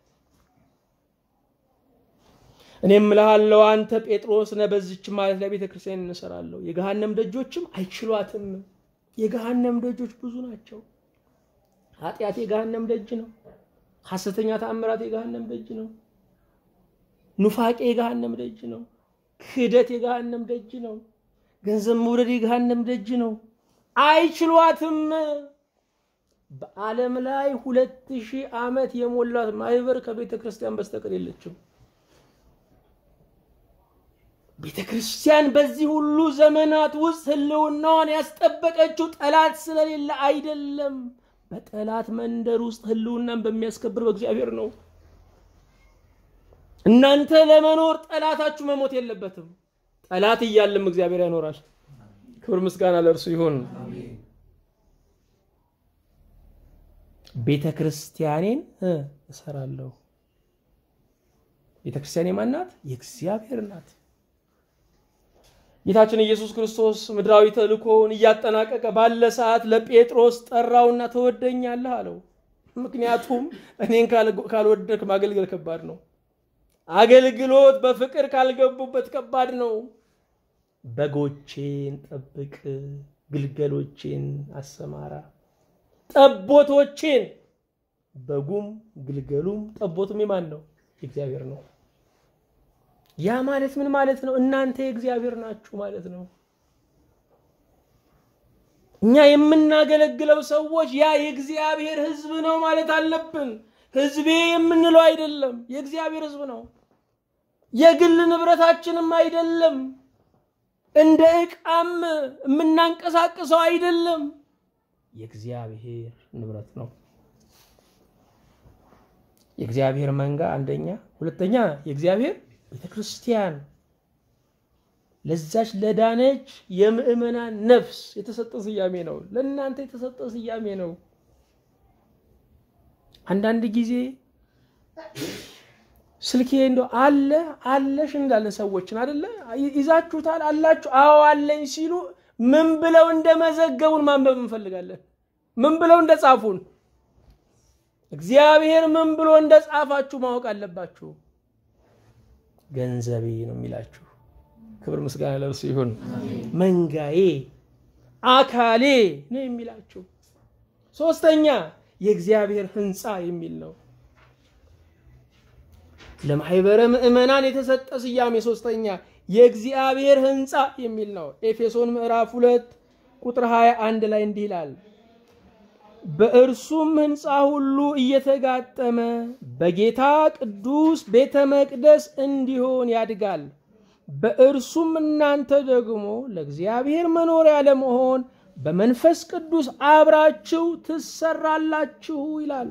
እኔም እልሃለሁ አንተ ጴጥሮስ ነህ፣ በዚች ማለት ላይ ቤተ ክርስቲያን እንሰራለሁ፣ የገሃነም ደጆችም አይችሏትም። የገሃነም ደጆች ብዙ ናቸው። ኃጢአት የገሃነም ደጅ ነው። ሐሰተኛ ተአምራት የገሃነም ደጅ ነው። ኑፋቄ የገሃነም ደጅ ነው። ክህደት የገሃነም ደጅ ነው። ገንዘብ መውደድ የገሃነም ደጅ ነው። አይችሏትም። በዓለም ላይ ሁለት ሺህ ዓመት የሞላት ማህበር ከቤተ ክርስቲያን በስተቀር የለችም። ቤተ ክርስቲያን በዚህ ሁሉ ዘመናት ውስጥ ህልውናዋን ያስጠበቀችው ጠላት ስለሌለ አይደለም። በጠላት መንደር ውስጥ ህልውናን በሚያስከብር በእግዚአብሔር ነው። እናንተ ለመኖር ጠላታችሁ መሞት የለበትም። ጠላት እያለም እግዚአብሔር ያኖራል። ክብር ምስጋና ለእርሱ ይሁን። ቤተ ክርስቲያኔን እሰራለሁ። ቤተ ክርስቲያኔ ማን ናት? የእግዚአብሔር ናት። ጌታችን ኢየሱስ ክርስቶስ ምድራዊ ተልእኮውን እያጠናቀቀ ባለ ሰዓት ለጴጥሮስ ጠራውና ትወደኛለህ አለው። ምክንያቱም እኔን ካልወደድክ ማገልገል ከባድ ነው። አገልግሎት በፍቅር ካልገቡበት ከባድ ነው። በጎቼን ጠብቅ፣ ግልገሎቼን አሰማራ። ጠቦቶቼን በጉም ግልገሉም ጠቦቱም የማን ነው? የእግዚአብሔር ነው። ያ ማለት ምን ማለት ነው? እናንተ የእግዚአብሔር ናችሁ ማለት ነው። እኛ የምናገለግለው ሰዎች ያ የእግዚአብሔር ሕዝብ ነው ማለት አለብን። ሕዝቤ የምንለው አይደለም፣ የእግዚአብሔር ሕዝብ ነው። የግል ንብረታችንም አይደለም። እንደ ዕቃም የምናንቀሳቅሰው አይደለም። የእግዚአብሔር ንብረት ነው። የእግዚአብሔር መንጋ አንደኛ፣ ሁለተኛ የእግዚአብሔር ቤተ ክርስቲያን ለዛች ለዳነች የምእመናን ነፍስ የተሰጠ ስያሜ ነው። ለእናንተ የተሰጠ ስያሜ ነው። አንዳንድ ጊዜ ስልኬ እንደ አለ አለሽ እንዳለን ሰዎችን አደለ ይዛችሁታል አላችሁ አዎ አለኝ ሲሉ ምን ብለው እንደመዘገቡን ማንበብ እንፈልጋለን። ምን ብለው እንደጻፉን እግዚአብሔር ምን ብሎ እንደጻፋችሁ ማወቅ አለባችሁ። ገንዘቤ ነው የሚላችሁ። ክብር ምስጋና ለእርሱ ይሁን። መንጋዬ፣ አካሌ ነው የሚላችሁ። ሶስተኛ የእግዚአብሔር ሕንፃ የሚል ነው። ለማህበረ ምዕመናን የተሰጠ ስያሜ ሶስተኛ የእግዚአብሔር ሕንፃ የሚል ነው። ኤፌሶን ምዕራፍ ሁለት ቁጥር 21 ላይ እንዲህ ይላል በእርሱም ሕንፃ ሁሉ እየተጋጠመ በጌታ ቅዱስ ቤተ መቅደስ እንዲሆን ያድጋል። በእርሱም እናንተ ደግሞ ለእግዚአብሔር መኖሪያ ለመሆን በመንፈስ ቅዱስ አብራችሁ ትሰራላችሁ ይላል።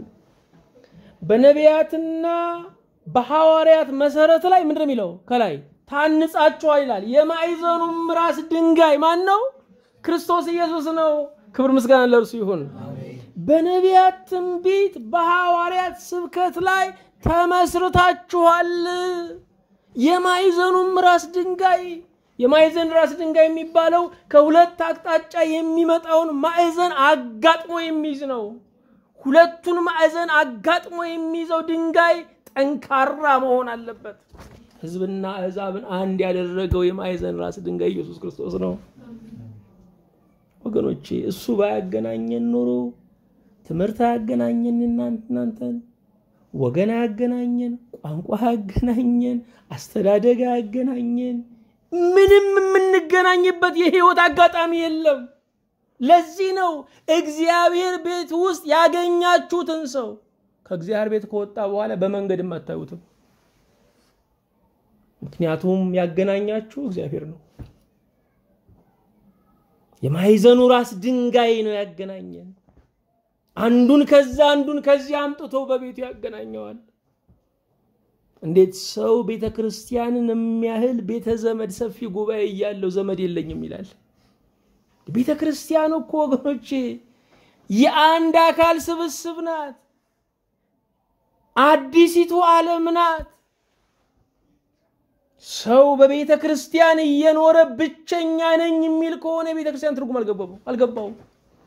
በነቢያትና በሐዋርያት መሰረት ላይ ምንድን ነው የሚለው? ከላይ ታንጻችኋል ይላል። የማዕዘኑም ራስ ድንጋይ ማን ነው? ክርስቶስ ኢየሱስ ነው። ክብር ምስጋና ለእርሱ ይሁን። በነቢያት ትንቢት፣ በሐዋርያት ስብከት ላይ ተመስርታችኋል። የማዕዘኑም ራስ ድንጋይ የማዕዘን ራስ ድንጋይ የሚባለው ከሁለት አቅጣጫ የሚመጣውን ማዕዘን አጋጥሞ የሚይዝ ነው። ሁለቱን ማዕዘን አጋጥሞ የሚይዘው ድንጋይ ጠንካራ መሆን አለበት። ሕዝብና አሕዛብን አንድ ያደረገው የማዕዘን ራስ ድንጋይ ኢየሱስ ክርስቶስ ነው። ወገኖቼ እሱ ባያገናኘን ኖሮ ትምህርት አያገናኘን፣ እናንተን ወገን አያገናኘን፣ ቋንቋ አያገናኘን፣ አስተዳደግ አያገናኘን፣ ምንም የምንገናኝበት የህይወት አጋጣሚ የለም። ለዚህ ነው እግዚአብሔር ቤት ውስጥ ያገኛችሁትን ሰው ከእግዚአብሔር ቤት ከወጣ በኋላ በመንገድም አታዩትም። ምክንያቱም ያገናኛችሁ እግዚአብሔር ነው። የማዕዘኑ ራስ ድንጋይ ነው ያገናኘን። አንዱን ከዛ አንዱን ከዚህ አምጥቶ በቤቱ ያገናኘዋል። እንዴት ሰው ቤተ ክርስቲያንን የሚያህል ቤተ ዘመድ ሰፊ ጉባኤ እያለው ዘመድ የለኝም ይላል? ቤተ ክርስቲያን እኮ ወገኖቼ የአንድ አካል ስብስብ ናት። አዲሲቱ ዓለም ናት። ሰው በቤተ ክርስቲያን እየኖረ ብቸኛ ነኝ የሚል ከሆነ የቤተ ክርስቲያን ትርጉም አልገባውም።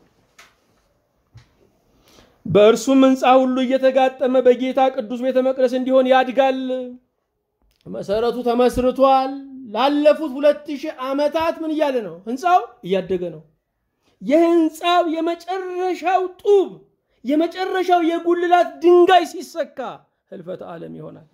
በእርሱም ሕንፃ ሁሉ እየተጋጠመ በጌታ ቅዱስ ቤተ መቅደስ እንዲሆን ያድጋል። መሰረቱ ተመስርቷል። ላለፉት ሁለት ሺህ ዓመታት ምን እያለ ነው? ሕንፃው እያደገ ነው። የሕንፃው የመጨረሻው ጡብ የመጨረሻው የጉልላት ድንጋይ ሲሰካ ህልፈተ ዓለም ይሆናል።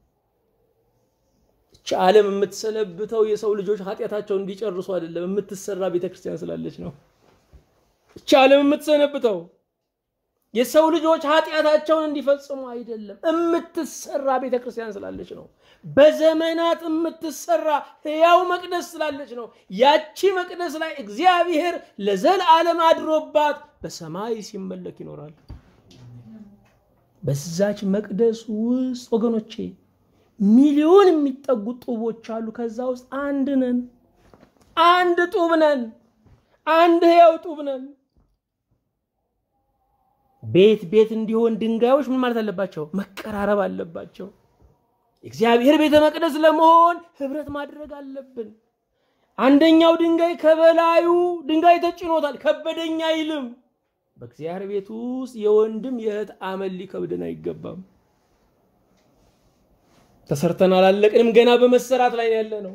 እቺ ዓለም የምትሰለብተው የሰው ልጆች ኃጢአታቸውን እንዲጨርሱ አይደለም፣ የምትሰራ ቤተክርስቲያን ስላለች ነው። እቺ ዓለም የምትሰነብተው የሰው ልጆች ኃጢአታቸውን እንዲፈጽሙ አይደለም፣ የምትሰራ ቤተክርስቲያን ስላለች ነው። በዘመናት የምትሰራ ሕያው መቅደስ ስላለች ነው። ያቺ መቅደስ ላይ እግዚአብሔር ለዘላለም አድሮባት በሰማይ ሲመለክ ይኖራል። በዛች መቅደስ ውስጥ ወገኖቼ ሚሊዮን የሚጠጉ ጡቦች አሉ። ከዛ ውስጥ አንድ ነን፣ አንድ ጡብ ነን፣ አንድ ሕያው ጡብ ነን። ቤት ቤት እንዲሆን ድንጋዮች ምን ማለት አለባቸው? መቀራረብ አለባቸው። የእግዚአብሔር ቤተ መቅደስ ለመሆን ህብረት ማድረግ አለብን። አንደኛው ድንጋይ ከበላዩ ድንጋይ ተጭኖታል፣ ከበደኛ አይልም። በእግዚአብሔር ቤት ውስጥ የወንድም የእህት አመል ሊከብደን አይገባም። ተሰርተን አላለቅንም፣ ገና በመሰራት ላይ ያለ ነው።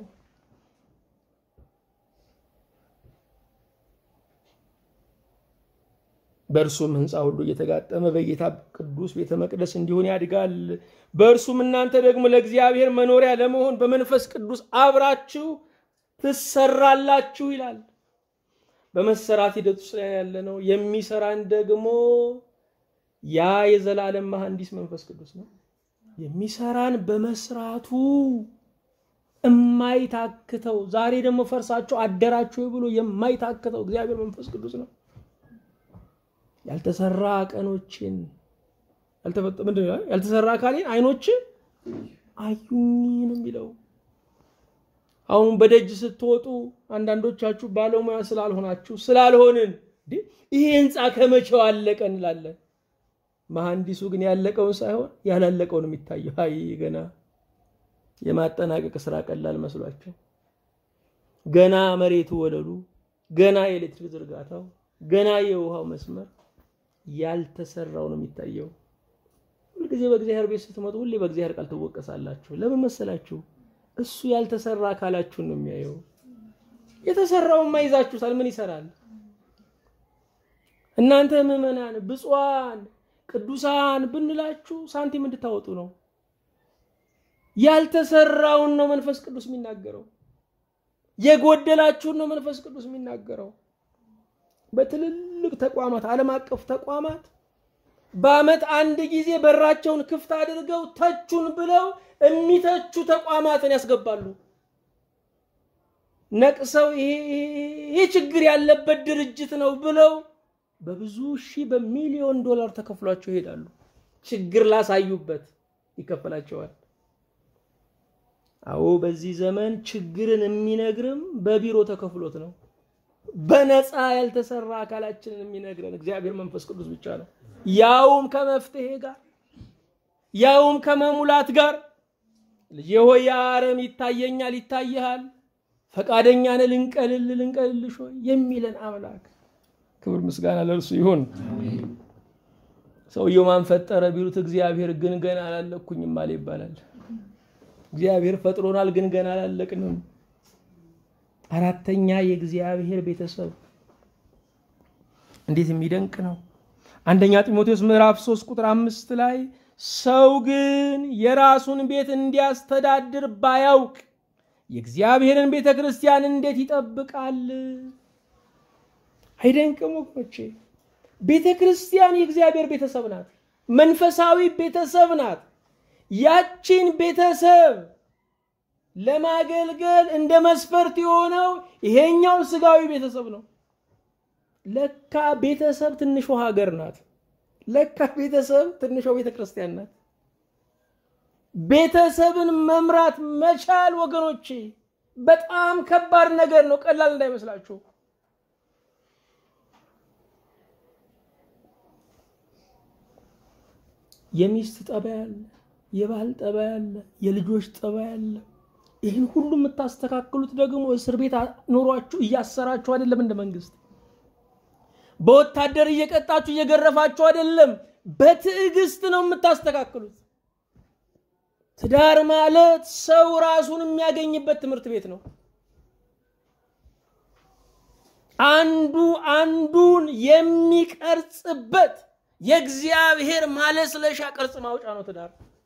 በእርሱም ሕንፃ ሁሉ እየተጋጠመ በጌታ ቅዱስ ቤተ መቅደስ እንዲሆን ያድጋል። በእርሱም እናንተ ደግሞ ለእግዚአብሔር መኖሪያ ለመሆን በመንፈስ ቅዱስ አብራችሁ ትሰራላችሁ ይላል። በመሰራት ሂደት ውስጥ ላይ ያለ ነው። የሚሰራን ደግሞ ያ የዘላለም መሐንዲስ መንፈስ ቅዱስ ነው። የሚሰራን በመስራቱ የማይታክተው ዛሬ ደግሞ ፈርሳችሁ አደራችሁ ብሎ የማይታክተው እግዚአብሔር መንፈስ ቅዱስ ነው። ያልተሰራ ቀኖችን ምንድን ነው ያልተሰራ አካሌን አይኖች አዩኝ ነው የሚለው። አሁን በደጅ ስትወጡ አንዳንዶቻችሁ ባለሙያ ስላልሆናችሁ ስላልሆንን ይሄ ህንፃ ከመቼው አለቀ እንላለን። መሐንዲሱ ግን ያለቀውን ሳይሆን ያላለቀውን የሚታየው አይ ገና የማጠናቀቅ ስራ ቀላል መስሏቸው ገና መሬቱ ወለሉ፣ ገና የኤሌክትሪክ ዝርጋታው፣ ገና የውሃው መስመር ያልተሰራው ነው የሚታየው። ሁልጊዜ በእግዚአብሔር ቤት ስትመጡ ሁሌ በእግዚአብሔር ቃል ትወቀሳላችሁ። ለምን መሰላችሁ? እሱ ያልተሰራ አካላችሁን ነው የሚያየው። የተሰራውማ ይዛችሁታል። ምን ይሰራል? እናንተ ምዕመናን ብፁዓን ቅዱሳን ብንላችሁ ሳንቲም እንድታወጡ ነው። ያልተሰራውን ነው መንፈስ ቅዱስ የሚናገረው። የጎደላችሁን ነው መንፈስ ቅዱስ የሚናገረው። በትልልቅ ተቋማት፣ ዓለም አቀፍ ተቋማት በዓመት አንድ ጊዜ በራቸውን ክፍት አድርገው ተቹን ብለው የሚተቹ ተቋማትን ያስገባሉ። ነቅሰው ይሄ ችግር ያለበት ድርጅት ነው ብለው በብዙ ሺህ በሚሊዮን ዶላር ተከፍሏቸው ይሄዳሉ። ችግር ላሳዩበት ይከፈላቸዋል። አዎ በዚህ ዘመን ችግርን የሚነግርም በቢሮ ተከፍሎት ነው። በነፃ ያልተሰራ አካላችንን የሚነግረን እግዚአብሔር መንፈስ ቅዱስ ብቻ ነው። ያውም ከመፍትሄ ጋር ያውም ከመሙላት ጋር ልጄ ሆይ አረም ይታየኛል፣ ይታይሃል፣ ፈቃደኛ ነህ ልንቀልል ልንቀልልሽ ሆይ የሚለን አምላክ ክብር ምስጋና ለእርሱ ይሁን። ሰውየው ማን ፈጠረ ቢሉት እግዚአብሔር ግን ገና አላለኩኝም አለ ይባላል። እግዚአብሔር ፈጥሮናል፣ ግን ገና አላለቅንም። አራተኛ የእግዚአብሔር ቤተሰብ እንዴት የሚደንቅ ነው! አንደኛ ጢሞቴዎስ ምዕራፍ 3 ቁጥር አምስት ላይ ሰው ግን የራሱን ቤት እንዲያስተዳድር ባያውቅ የእግዚአብሔርን ቤተ ክርስቲያን እንዴት ይጠብቃል? አይደንቅም ወገኖቼ? ቤተ ክርስቲያን የእግዚአብሔር ቤተሰብ ናት። መንፈሳዊ ቤተሰብ ናት። ያቺን ቤተሰብ ለማገልገል እንደ መስፈርት የሆነው ይሄኛው ስጋዊ ቤተሰብ ነው። ለካ ቤተሰብ ትንሿ ሀገር ናት። ለካ ቤተሰብ ትንሿ ቤተ ክርስቲያን ናት። ቤተሰብን መምራት መቻል ወገኖቼ በጣም ከባድ ነገር ነው። ቀላል እንዳይመስላችሁ። የሚስት ጠባይ አለ፣ የባል ጠባይ አለ፣ የልጆች ጠባይ አለ። ይህን ሁሉ የምታስተካክሉት ደግሞ እስር ቤት ኖሯችሁ እያሰራችሁ አይደለም። እንደ መንግስት በወታደር እየቀጣችሁ እየገረፋችሁ አይደለም። በትዕግስት ነው የምታስተካክሉት። ትዳር ማለት ሰው ራሱን የሚያገኝበት ትምህርት ቤት ነው። አንዱ አንዱን የሚቀርጽበት የእግዚአብሔር ማለስለሻ ቅርጽ ማውጫ ነው ትዳር።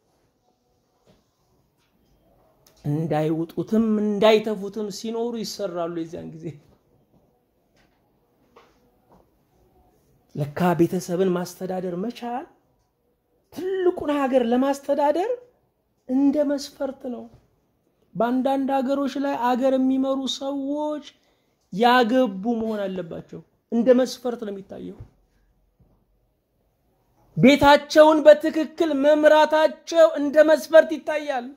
እንዳይውጡትም እንዳይተፉትም ሲኖሩ ይሰራሉ። የዚያን ጊዜ ለካ ቤተሰብን ማስተዳደር መቻል ትልቁን ሀገር ለማስተዳደር እንደ መስፈርት ነው። በአንዳንድ ሀገሮች ላይ አገር የሚመሩ ሰዎች ያገቡ መሆን አለባቸው። እንደ መስፈርት ነው የሚታየው። ቤታቸውን በትክክል መምራታቸው እንደ መስፈርት ይታያል።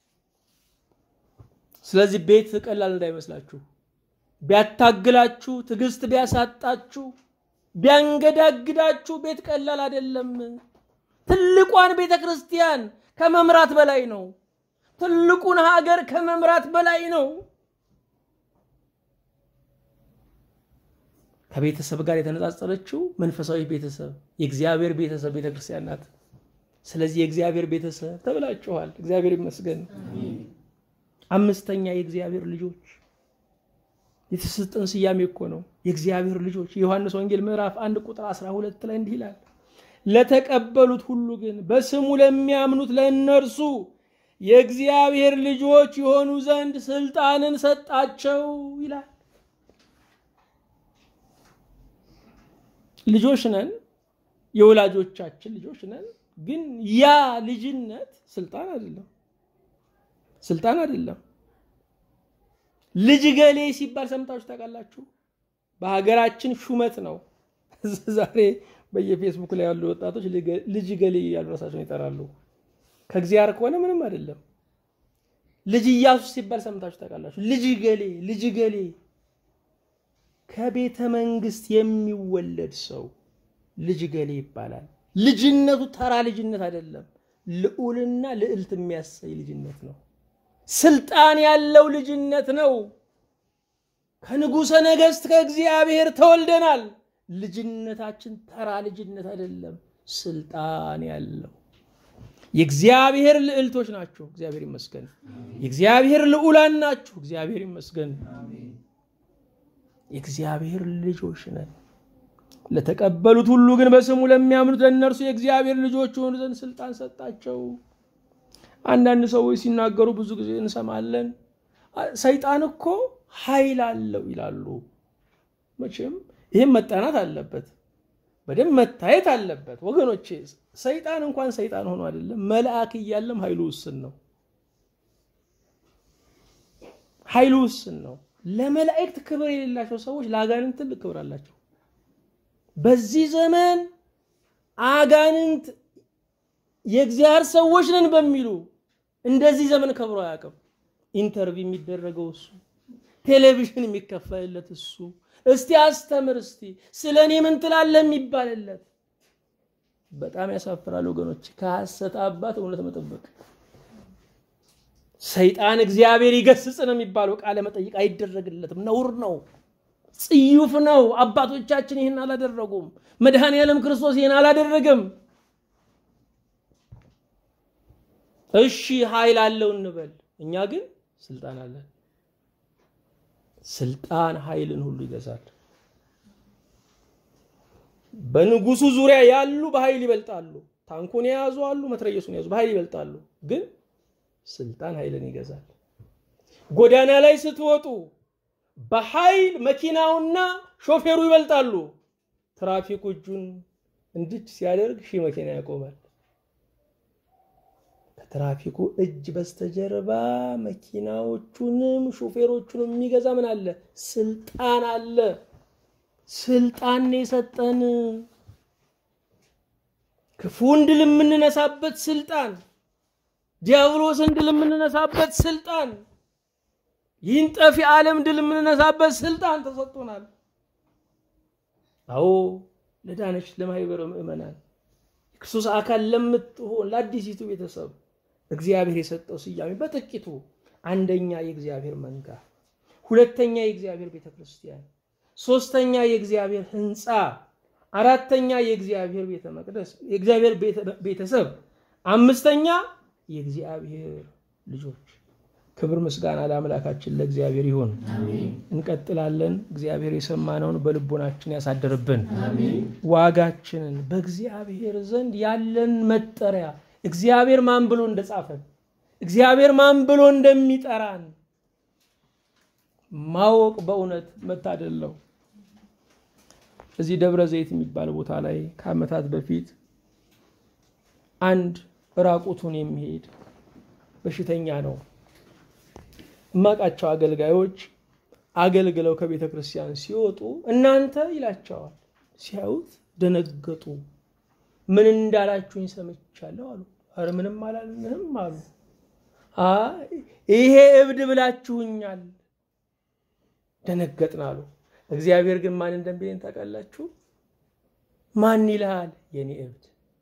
ስለዚህ ቤት ቀላል እንዳይመስላችሁ። ቢያታግላችሁ፣ ትዕግስት ቢያሳጣችሁ፣ ቢያንገዳግዳችሁ ቤት ቀላል አይደለም። ትልቋን ቤተ ክርስቲያን ከመምራት በላይ ነው። ትልቁን ሀገር ከመምራት በላይ ነው። ከቤተሰብ ጋር የተነጻጸረችው መንፈሳዊ ቤተሰብ የእግዚአብሔር ቤተሰብ ቤተ ክርስቲያን ናት። ስለዚህ የእግዚአብሔር ቤተሰብ ተብላችኋል። እግዚአብሔር ይመስገን። አምስተኛ የእግዚአብሔር ልጆች የተሰጠን ስያሜ እኮ ነው። የእግዚአብሔር ልጆች የዮሐንስ ወንጌል ምዕራፍ አንድ ቁጥር 12 ላይ እንዲህ ይላል፣ ለተቀበሉት ሁሉ ግን በስሙ ለሚያምኑት ለእነርሱ የእግዚአብሔር ልጆች የሆኑ ዘንድ ስልጣንን ሰጣቸው ይላል። ልጆች ነን፣ የወላጆቻችን ልጆች ነን። ግን ያ ልጅነት ስልጣን አይደለም፣ ስልጣን አይደለም። ልጅ ገሌ ሲባል ሰምታችሁ ታውቃላችሁ? በሀገራችን ሹመት ነው። ዛሬ በየፌስቡክ ላይ ያሉ ወጣቶች ልጅ ገሌ እያሉ ራሳቸውን ይጠራሉ። ከእግዚአብሔር ከሆነ ምንም አይደለም። ልጅ ኢያሱ ሲባል ሰምታችሁ ታውቃላችሁ? ልጅ ገሌ ልጅ ገሌ ከቤተ መንግስት የሚወለድ ሰው ልጅ ገሌ ይባላል። ልጅነቱ ተራ ልጅነት አይደለም፣ ልዑልና ልዕልት የሚያሳይ ልጅነት ነው። ስልጣን ያለው ልጅነት ነው። ከንጉሠ ነገሥት ከእግዚአብሔር ተወልደናል። ልጅነታችን ተራ ልጅነት አይደለም፣ ስልጣን ያለው የእግዚአብሔር ልዕልቶች ናቸው። እግዚአብሔር ይመስገን። የእግዚአብሔር ልዑላን ናችሁ። እግዚአብሔር ይመስገን። የእግዚአብሔር ልጆች ነን። ለተቀበሉት ሁሉ ግን በስሙ ለሚያምኑት ለእነርሱ የእግዚአብሔር ልጆች የሆኑ ዘንድ ስልጣን ሰጣቸው። አንዳንድ ሰዎች ሲናገሩ ብዙ ጊዜ እንሰማለን። ሰይጣን እኮ ኃይል አለው ይላሉ። መቼም ይህም መጠናት አለበት፣ በደንብ መታየት አለበት ወገኖቼ። ሰይጣን እንኳን ሰይጣን ሆኖ አይደለም መልአክ እያለም ኃይሉ ውስን ነው። ኃይሉ ውስን ነው። ለመላእክት ክብር የሌላቸው ሰዎች ለአጋንንት ትልቅ ክብር አላቸው። በዚህ ዘመን አጋንንት የእግዚአብሔር ሰዎች ነን በሚሉ እንደዚህ ዘመን ከብሮ አያውቅም። ኢንተርቪው የሚደረገው እሱ፣ ቴሌቪዥን የሚከፈልለት እሱ፣ እስቲ አስተምር፣ እስቲ ስለ እኔ ምን ትላለህ የሚባልለት። በጣም ያሳፍራል ወገኖች፣ ከሐሰት አባት እውነት መጠበቅ። ሰይጣን እግዚአብሔር ይገስጽ ነው የሚባለው ቃለ መጠይቅ አይደረግለትም፣ ነውር ነው፣ ጽዩፍ ነው። አባቶቻችን ይህን አላደረጉም። መድኃኔ ዓለም ክርስቶስ ይህን አላደረገም። እሺ ኃይል አለው እንበል። እኛ ግን ስልጣን አለን። ስልጣን ኃይልን ሁሉ ይገዛል። በንጉሱ ዙሪያ ያሉ በኃይል ይበልጣሉ። ታንኩን የያዙ አሉ፣ መትረየሱን የያዙ በኃይል ይበልጣሉ። ግን ስልጣን ኃይልን ይገዛል። ጎዳና ላይ ስትወጡ በኃይል መኪናውና ሾፌሩ ይበልጣሉ። ትራፊኩ እጁን እንድች ሲያደርግ ሺህ መኪና ያቆማል። ከትራፊኩ እጅ በስተጀርባ መኪናዎቹንም ሾፌሮቹንም የሚገዛ ምን አለ? ስልጣን አለ። ስልጣን የሰጠን ክፉን ድል የምንነሳበት ስልጣን፣ ዲያብሎስን ድል የምንነሳበት ስልጣን፣ ይህን ጠፊ ዓለም ድል የምንነሳበት ስልጣን ተሰጥቶናል። አዎ ለዳነች ለማህበረ ምእመናን የክርስቶስ አካል ለምትሆን ለአዲሲቱ ቤተሰብ እግዚአብሔር የሰጠው ስያሜ በጥቂቱ አንደኛ የእግዚአብሔር መንጋ፣ ሁለተኛ የእግዚአብሔር ቤተ ክርስቲያን፣ ሶስተኛ የእግዚአብሔር ሕንፃ፣ አራተኛ የእግዚአብሔር ቤተ መቅደስ የእግዚአብሔር ቤተሰብ፣ አምስተኛ የእግዚአብሔር ልጆች። ክብር ምስጋና ለአምላካችን ለእግዚአብሔር ይሁን። እንቀጥላለን። እግዚአብሔር የሰማነውን በልቦናችን ያሳድርብን። ዋጋችንን በእግዚአብሔር ዘንድ ያለን መጠሪያ እግዚአብሔር ማን ብሎ እንደጻፈን እግዚአብሔር ማን ብሎ እንደሚጠራን ማወቅ በእውነት መታደል ነው። እዚህ ደብረ ዘይት የሚባል ቦታ ላይ ከዓመታት በፊት አንድ ራቁቱን የሚሄድ በሽተኛ ነው። እማቃቸው አገልጋዮች አገልግለው ከቤተ ክርስቲያን ሲወጡ እናንተ ይላቸዋል። ሲያዩት ደነገጡ። ምን እንዳላችሁኝ ሰምቻለሁ አሉ። ኧረ ምንም አላልንም አሉ። ይሄ እብድ ብላችሁኛል። ደነገጥን አሉ። እግዚአብሔር ግን ማን እንደሚለኝ ታውቃላችሁ? ማን ይልሃል? የኔ እብድ።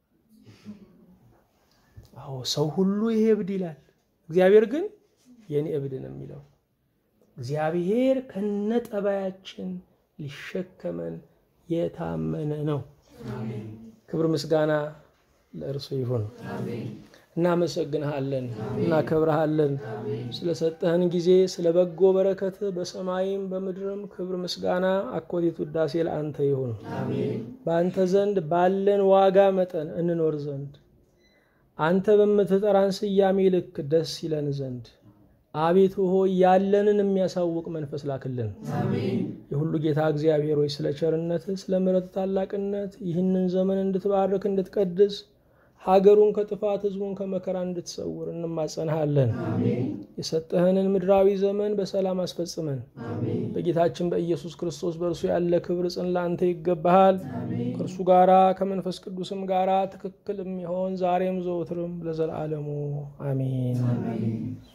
አዎ ሰው ሁሉ ይሄ እብድ ይላል። እግዚአብሔር ግን የኔ እብድ ነው የሚለው። እግዚአብሔር ከነጠባያችን ሊሸከመን የታመነ ነው። ክብር ምስጋና ለእርሱ ይሁን። እናመሰግንሃለን፣ እናከብረሃለን ስለሰጠህን ጊዜ ስለ በጎ በረከት በሰማይም በምድርም ክብር ምስጋና አኮቴት ውዳሴ ለአንተ ይሁን። በአንተ ዘንድ ባለን ዋጋ መጠን እንኖር ዘንድ አንተ በምትጠራን ስያሜ ልክ ደስ ይለን ዘንድ አቤቱ ሆይ ያለንን የሚያሳውቅ መንፈስ ላክልን። የሁሉ ጌታ እግዚአብሔር ሆይ ስለ ቸርነትህ፣ ስለ ምሕረት ታላቅነት ይህንን ዘመን እንድትባርክ እንድትቀድስ ሀገሩን ከጥፋት ሕዝቡን ከመከራ እንድትሰውር እንማጸንሃለን። የሰጠህንን ምድራዊ ዘመን በሰላም አስፈጽመን። በጌታችን በኢየሱስ ክርስቶስ በእርሱ ያለ ክብር ጽን ለአንተ ይገባሃል። ከእርሱ ጋራ ከመንፈስ ቅዱስም ጋራ ትክክል የሚሆን ዛሬም ዘወትርም ለዘላለሙ አሜን።